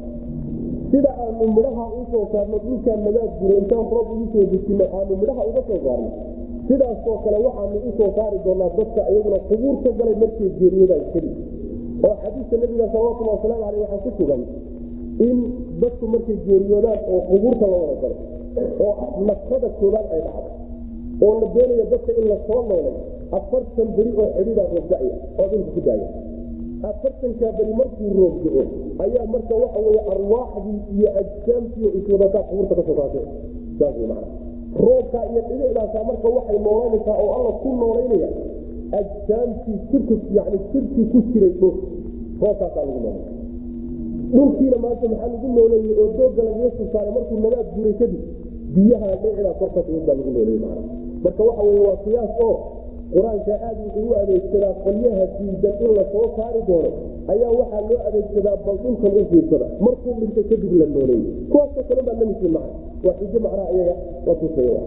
sida aanu midhaha usoo saarno dhulkaa nabaad guro intaan roob ugu soo dejino aanu midhaha uga soo saarno sidaasoo kale waxaanu usoo saari doonaa dadka iyaguna qubuurta galay markay geeriyodaan keli oo xadiiska nabiga salawatulli wasalaamu aleyh waxaa ku sugan in dadku markay geeriyoodaan oo qubuurta la wada galo oo nafsada koobaad ay dhacdo oo la doonayo dadka in lasoo noolay afartan beri oo xidhiidaa roobdaya oo dhulka ku daaya afartankaa beri markuu roobdo-o ayaa marka waxa weye arwaaxdii iyo ajsaamtii oo iswadataa qubuurta kasoo kaashe saas wey macana roobkaa iyo dhibicdaasa marka waxay noolanaysaa oo alla ku noolaynaya ajsaamtii jirka yani jirkii ku jiray dhul roobkaasaa lagu noolay dhulkiina maanta maxaa lagu nooleeyey oo dooga lagaga soo saaray markuu nabaad guuray kadib biyaha dhibicdaa korka baa lagu nooleeyey macana marka waxa weye waa qiyaas oo qur-aanka aad wuxuu u adeegsadaa qolyaha diidan in lasoo saari doono ayaa waxaa loo adeegsadaa bal dhulkan u fiirsada markuu dhintay kadib la nooleeyey kuwaasoo kale baa lamidkii maca waa xijo macnaha iyaga la tusaya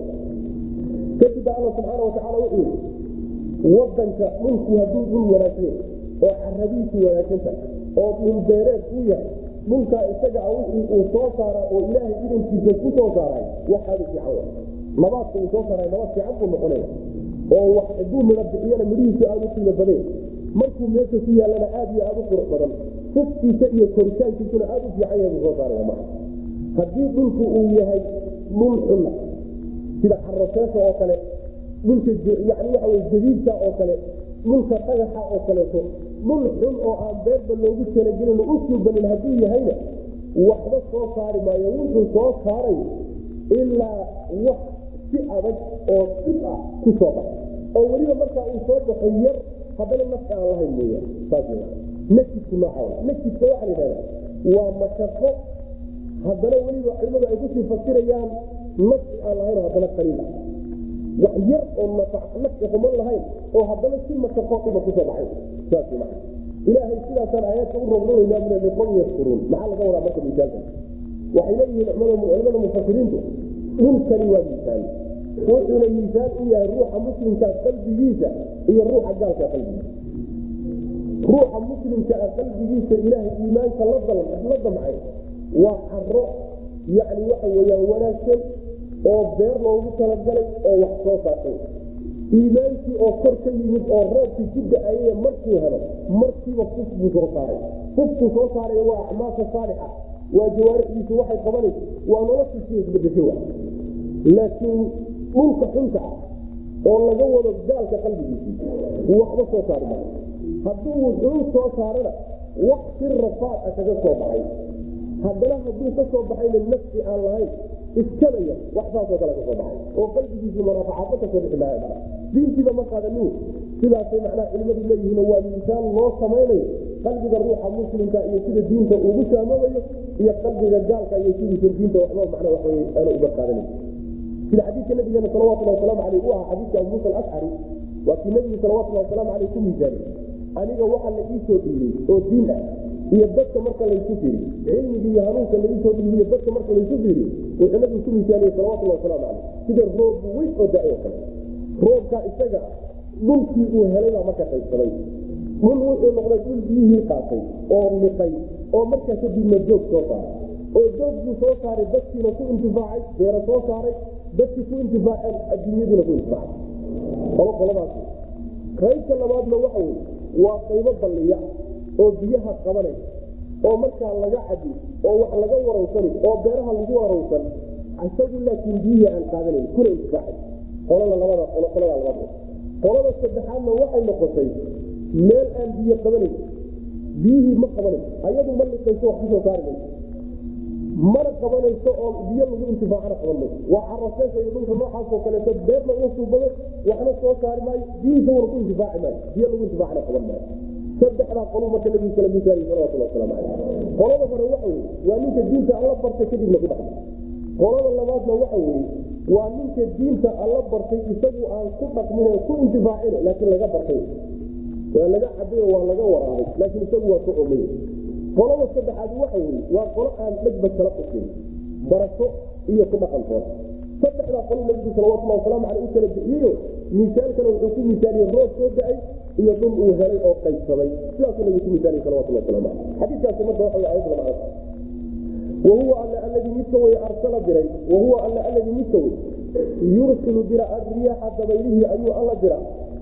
kadib baa alla subxaana watacaala wuxuu yii wadanka dhulku hadduu dhul wanaagsan oo caradiisu wanaagsanta oo dhul beereed u yahay dhulkaa isaga a wixii uu soo saaraa oo ilaahay idankiisa ku soo saaray waxaadu fiican wa nabaadka uu soo saaray nabaad fiican buu noqonaya oo haduu midho bixiyana midhihiisu aada u qiimo badan markuu meesha ku yaalana aad iyo aada u qurux badan fufkiisa iyo koritaankiisuna aada u fiican yahay buu soo saaraya maa haddii dhulku uu yahay dhul xunna sida xaraseesa oo kale dhulka yani waxa wey jadiidka oo kale dhulka dhagaxa oo kaleeto dhul xun oo aan beerba loogu talagelin u suubanin hadduu yahayna waxba soo saari maayo wuxuu soo saaray ilaa wax si adag oo dhib ah ku soo baxay oo weliba markaa uu soo baxo yar haddana nafci aan lahayn mooya saas nakidku nooca nakidka waxaa la yidhahda waa mashaqo haddana weliba culimadu ay kusii fasirayaan nafci aan lahayn oo haddana qaliil ah wax yar oo nafci xuman lahayn oo haddana si mashaqo dhiba kusoo baxay saas maa ilaahay sidaasaan aayaadka u rognanaynaa min liqom yashkuruun maxaa laga wadaa marka misaalka waxay leeyihiin culimada mufasiriintu dhulkani waa miisaan wuxuuna miisaan u yahay ruuxa muslimkaa qalbigiisa iyo ruuxa gaalka qalbigiisa ruuxa muslimka a qalbigiisa ilaahay iimaanka la damcay waa caro yani waxa weyaan wanaagsan oo beer loogu talagalay oo wax soo saartay iimaankii oo kor ka yimid oo roobkii ku da-ayay markuu helo markiiba fuf buu soo saaray fufkuu soo saaray waa acmaasha saalixa waa jawaarixdiisu waxay qabanaysa waa noloshiisi isbedesho laakiin dhulka xunka ah oo laga wado gaalka qalbigiisii waxba soo saari maayo hadduu wuxuu soo saarana wax si rafaad a kaga soo baxay haddana hadduu ka soo baxayna nafsi aan lahayn iskabaya wax saasoo kale kasoo baxay oo qalbigiisu manaafacaadba kasoo bixi maayo diintiiba ma qaadanin sidaasay macnaha culimadu leeyihiin waa miisaan loo samaynayo qalbiga ruuxa muslimka iyo sida diinta ugu saamoobayo iyo qalbiga gaalka iyo sidiisa diinta waxba macna waxwey aanu uga qaadanayn sida xadiidka nabigeena salawatullahi wasalaamu caleyh u ahaa xadiidka abu muusa alashcari waa kii nabigu salawatullahi wasalaamu caleyh ku miisaanay aniga waxa la iisoo dhiibay oo diin ah iyo dadka marka laysu fiiriyo cilmigi iyo hanuunka laiisoo dhiibiyo dadka marka laysu fiiriyo wuxuu nabigu ku miisaaniyey salawatullahi wasalaamu caleyh sida roob weyn oo da oo kale roobkaa isaga dhulkii uu helay baa marka qaybsaday dhul wuxuu noqday dhul biyihii qaatay oo liqay oo markaa kadibna joog soo saaray oo joogguu soo saaray dadkiina ku intifaacay beera soo saaray dadkii ku intifaaceen adduunyadiina ku intifaacay qolo qoladaas qaybta labaadna waxa wey waa qaybo balliya oo biyaha qabanay oo markaa laga cadi oo wax laga warowsani oo beeraha lagu warowsan isagu laakiin biyihii aan qaadanayn kuna intifaacay qolada labada qolada labaad qolada saddexaadna waxay noqotay meel aan biyo qabanayn biyihii ma qabanayn ayadu ma liqayso wax kusoo saari mayso mana qabanayso oo biyo lagu intifaacana qaban mayso waa caraseesha iyo dhulka noocaasoo kaleeto beerna uu suubado waxna soo saari maayo biyihiisa wana ku intifaaci maayo biyo lagu intifaacana qaban maayo saddexdaa qoluu marka nabigu kala misaaliy salawatullah wasalaamu caleyh qolada hore waxa weye waa ninka diinta alla bartay kadibna ku dhaqmay qolada labaadna waxa weye waa ninka diinta alla bartay isagu aan ku dhaqmin ku intifaacin laakiin laga bartay waa laga cabayo waa laga waraabay laakiin isagu waa ku omay qolada saddexaad waxa weye waa qolo aan dhegba kala qusin barato iyo ku dhaqantood saddexdaa qolo nabigu salawatullah wasalaamu caleyh u kala bixiyeyo miisaalkana wuxuu ku misaaliyey roob soo da-ay iyo dhul uu helay oo qaybsamay sidaasuu nabigu ku misaaliyey salawatullah waslamu caleyh xadiiskaasi marka waxa wey ayadda macna wahuwa alla aladii midka wey arsala diray wahuwa alla aladii midka wey yursilu dira arriyaxa dabaylihii ayuu alla dira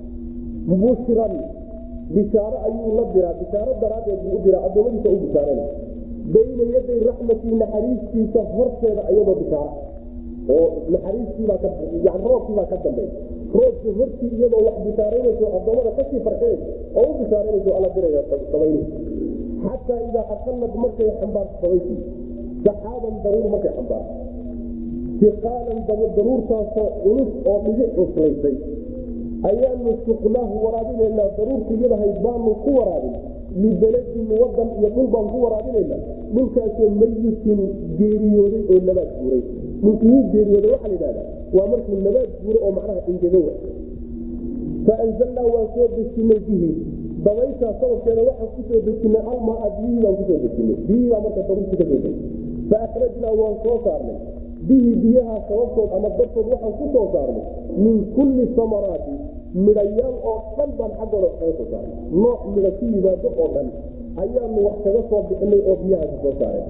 bushran bishaaro ayuu la diraa bishaaro daraaddeed buu u diraa addoommadiisa u bishaarana bayna yaday raxmatii naxariistiisa horteeda ayadoo bishaara oo naxariistiibaa yani roobkiibaa ka dambeey roobki hortii iyadoo wax bishaaraynayso addoommada kasii farxinayso oo u bishaaraynayso alla diraya dabaylihi xataa idaa aqalad markay xambaarto dabaysii saxaaban daruur markay xambaarto siqaalan daruurtaasoo culus oo dhibic cuslaysay ayaanu suqnaahu waraabinaynaa daruurta iyadahayd baanu ku waraabin libeladin wadan iyo dhul baan ku waraabinaynaa dhulkaasoo mayitin geeriyooday oo nabaad guuray dhulku wuu geeriyooday waxaa la yidhahdaa waa markuu nabaad guuro oo macnaha ingego faanzalnaa waan soo dejinay bihi dabayshaa sababkeeda waxaan kusoo dejinay almaa biyihii baan kusoo dejinay biyihii baa marka daruurti ka soo faakhrajnaa waan soo saarnay bihi biyaha sababtood ama dartood waxaan ku soo saarnay min kulli samaraati midhayaal oo dhan baan xaggooda kaga soo saarnay nooc midha ku yimaado oo dhan ayaanu wax kaga soo bixinay oo biyahaasi soo saareen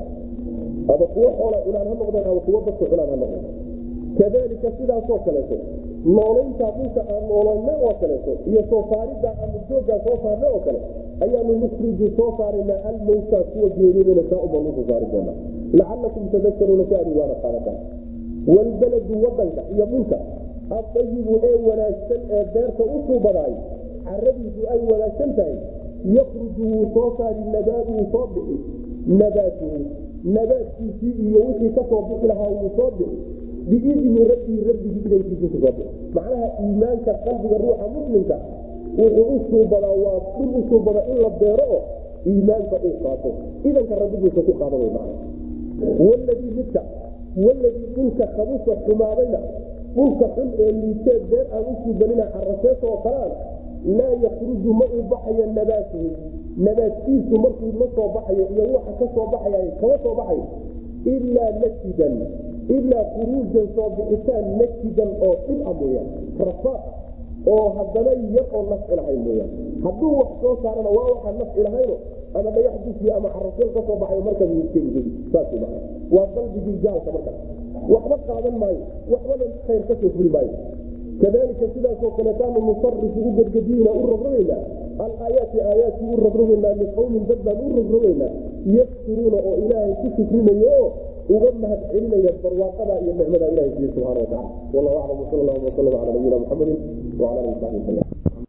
ama kuwo xoola cunaan ha noqdeen ama kuwo dadku cunaan ha noqdeen kadalika sidaasoo kaleeto noolayntaa dhulka aan noolayna oo kaleeto iyo soo saaridda aanu jooggaa soo saarna oo kale ayaanu nukhriju soo saaraynaa almowtaa kuwa geeriyodana saa ubaan usoo saari doonaa lacalakum tadakaruuna si aad waana qaadataan waalbaladu wadanka iyo dhulka adayibu ee wanaagsan ee beerta u suubadaay caradiisu ay wanaagsan tahay yakruju wuu soo saari nabaadu wuu soo bixi nabaatuhu nabaadkiisii iyo wixii kasoo bixi lahaa wuu soo bixi biidni rabbii rabbigii idankiisu kusoo bixi macnaha iimaanka qalbiga ruuxa muslimka wuxuu u suubadaa waa dhul u suubada in la beero oo iimaanka uu qaato idanka rabbigiisa ku qaada way macna waladii midka waladii dhulka khabusa xumaadayna dhulka xun ee liiteed beer aan u suubanina caraseeta oo kaleana laa yakruju ma uu baxayo nabaatuhu nabaadkiisu markuu la soo baxayo iyo waxa ka soo baxaya kama soo baxayo ilaa najidan ilaa khuruujan soo bixitaan najidan oo dhib a mooyaan rafaaq oo haddana yar oo nafci lahayn mooyaan hadduu wax soo saarana waa waxaan nafci lahayno ama dhagax dusiya ama caraseel ka soo baxayo markaas wskegey saas maa waa qalbigii gaalka markaas waxba qaadan maayo waxbana khayr kasoo fuli maayo kadalika sidaasoo kaletaanu nusarifu u gedgediina u rogrogaynaa alaayaati aayaadkii u rogrogaynaa liqowmin dad baan u rogrogaynaa yafkuruuna oo ilaahay ku shukrinayo oo uga mahad celinaya barwaaqada iyo nicmada ilahay siiye subxana watacala wallahu aclam wsal allahuma wasalam cala nabiyina muxamedin wala alihi saxbi wasalam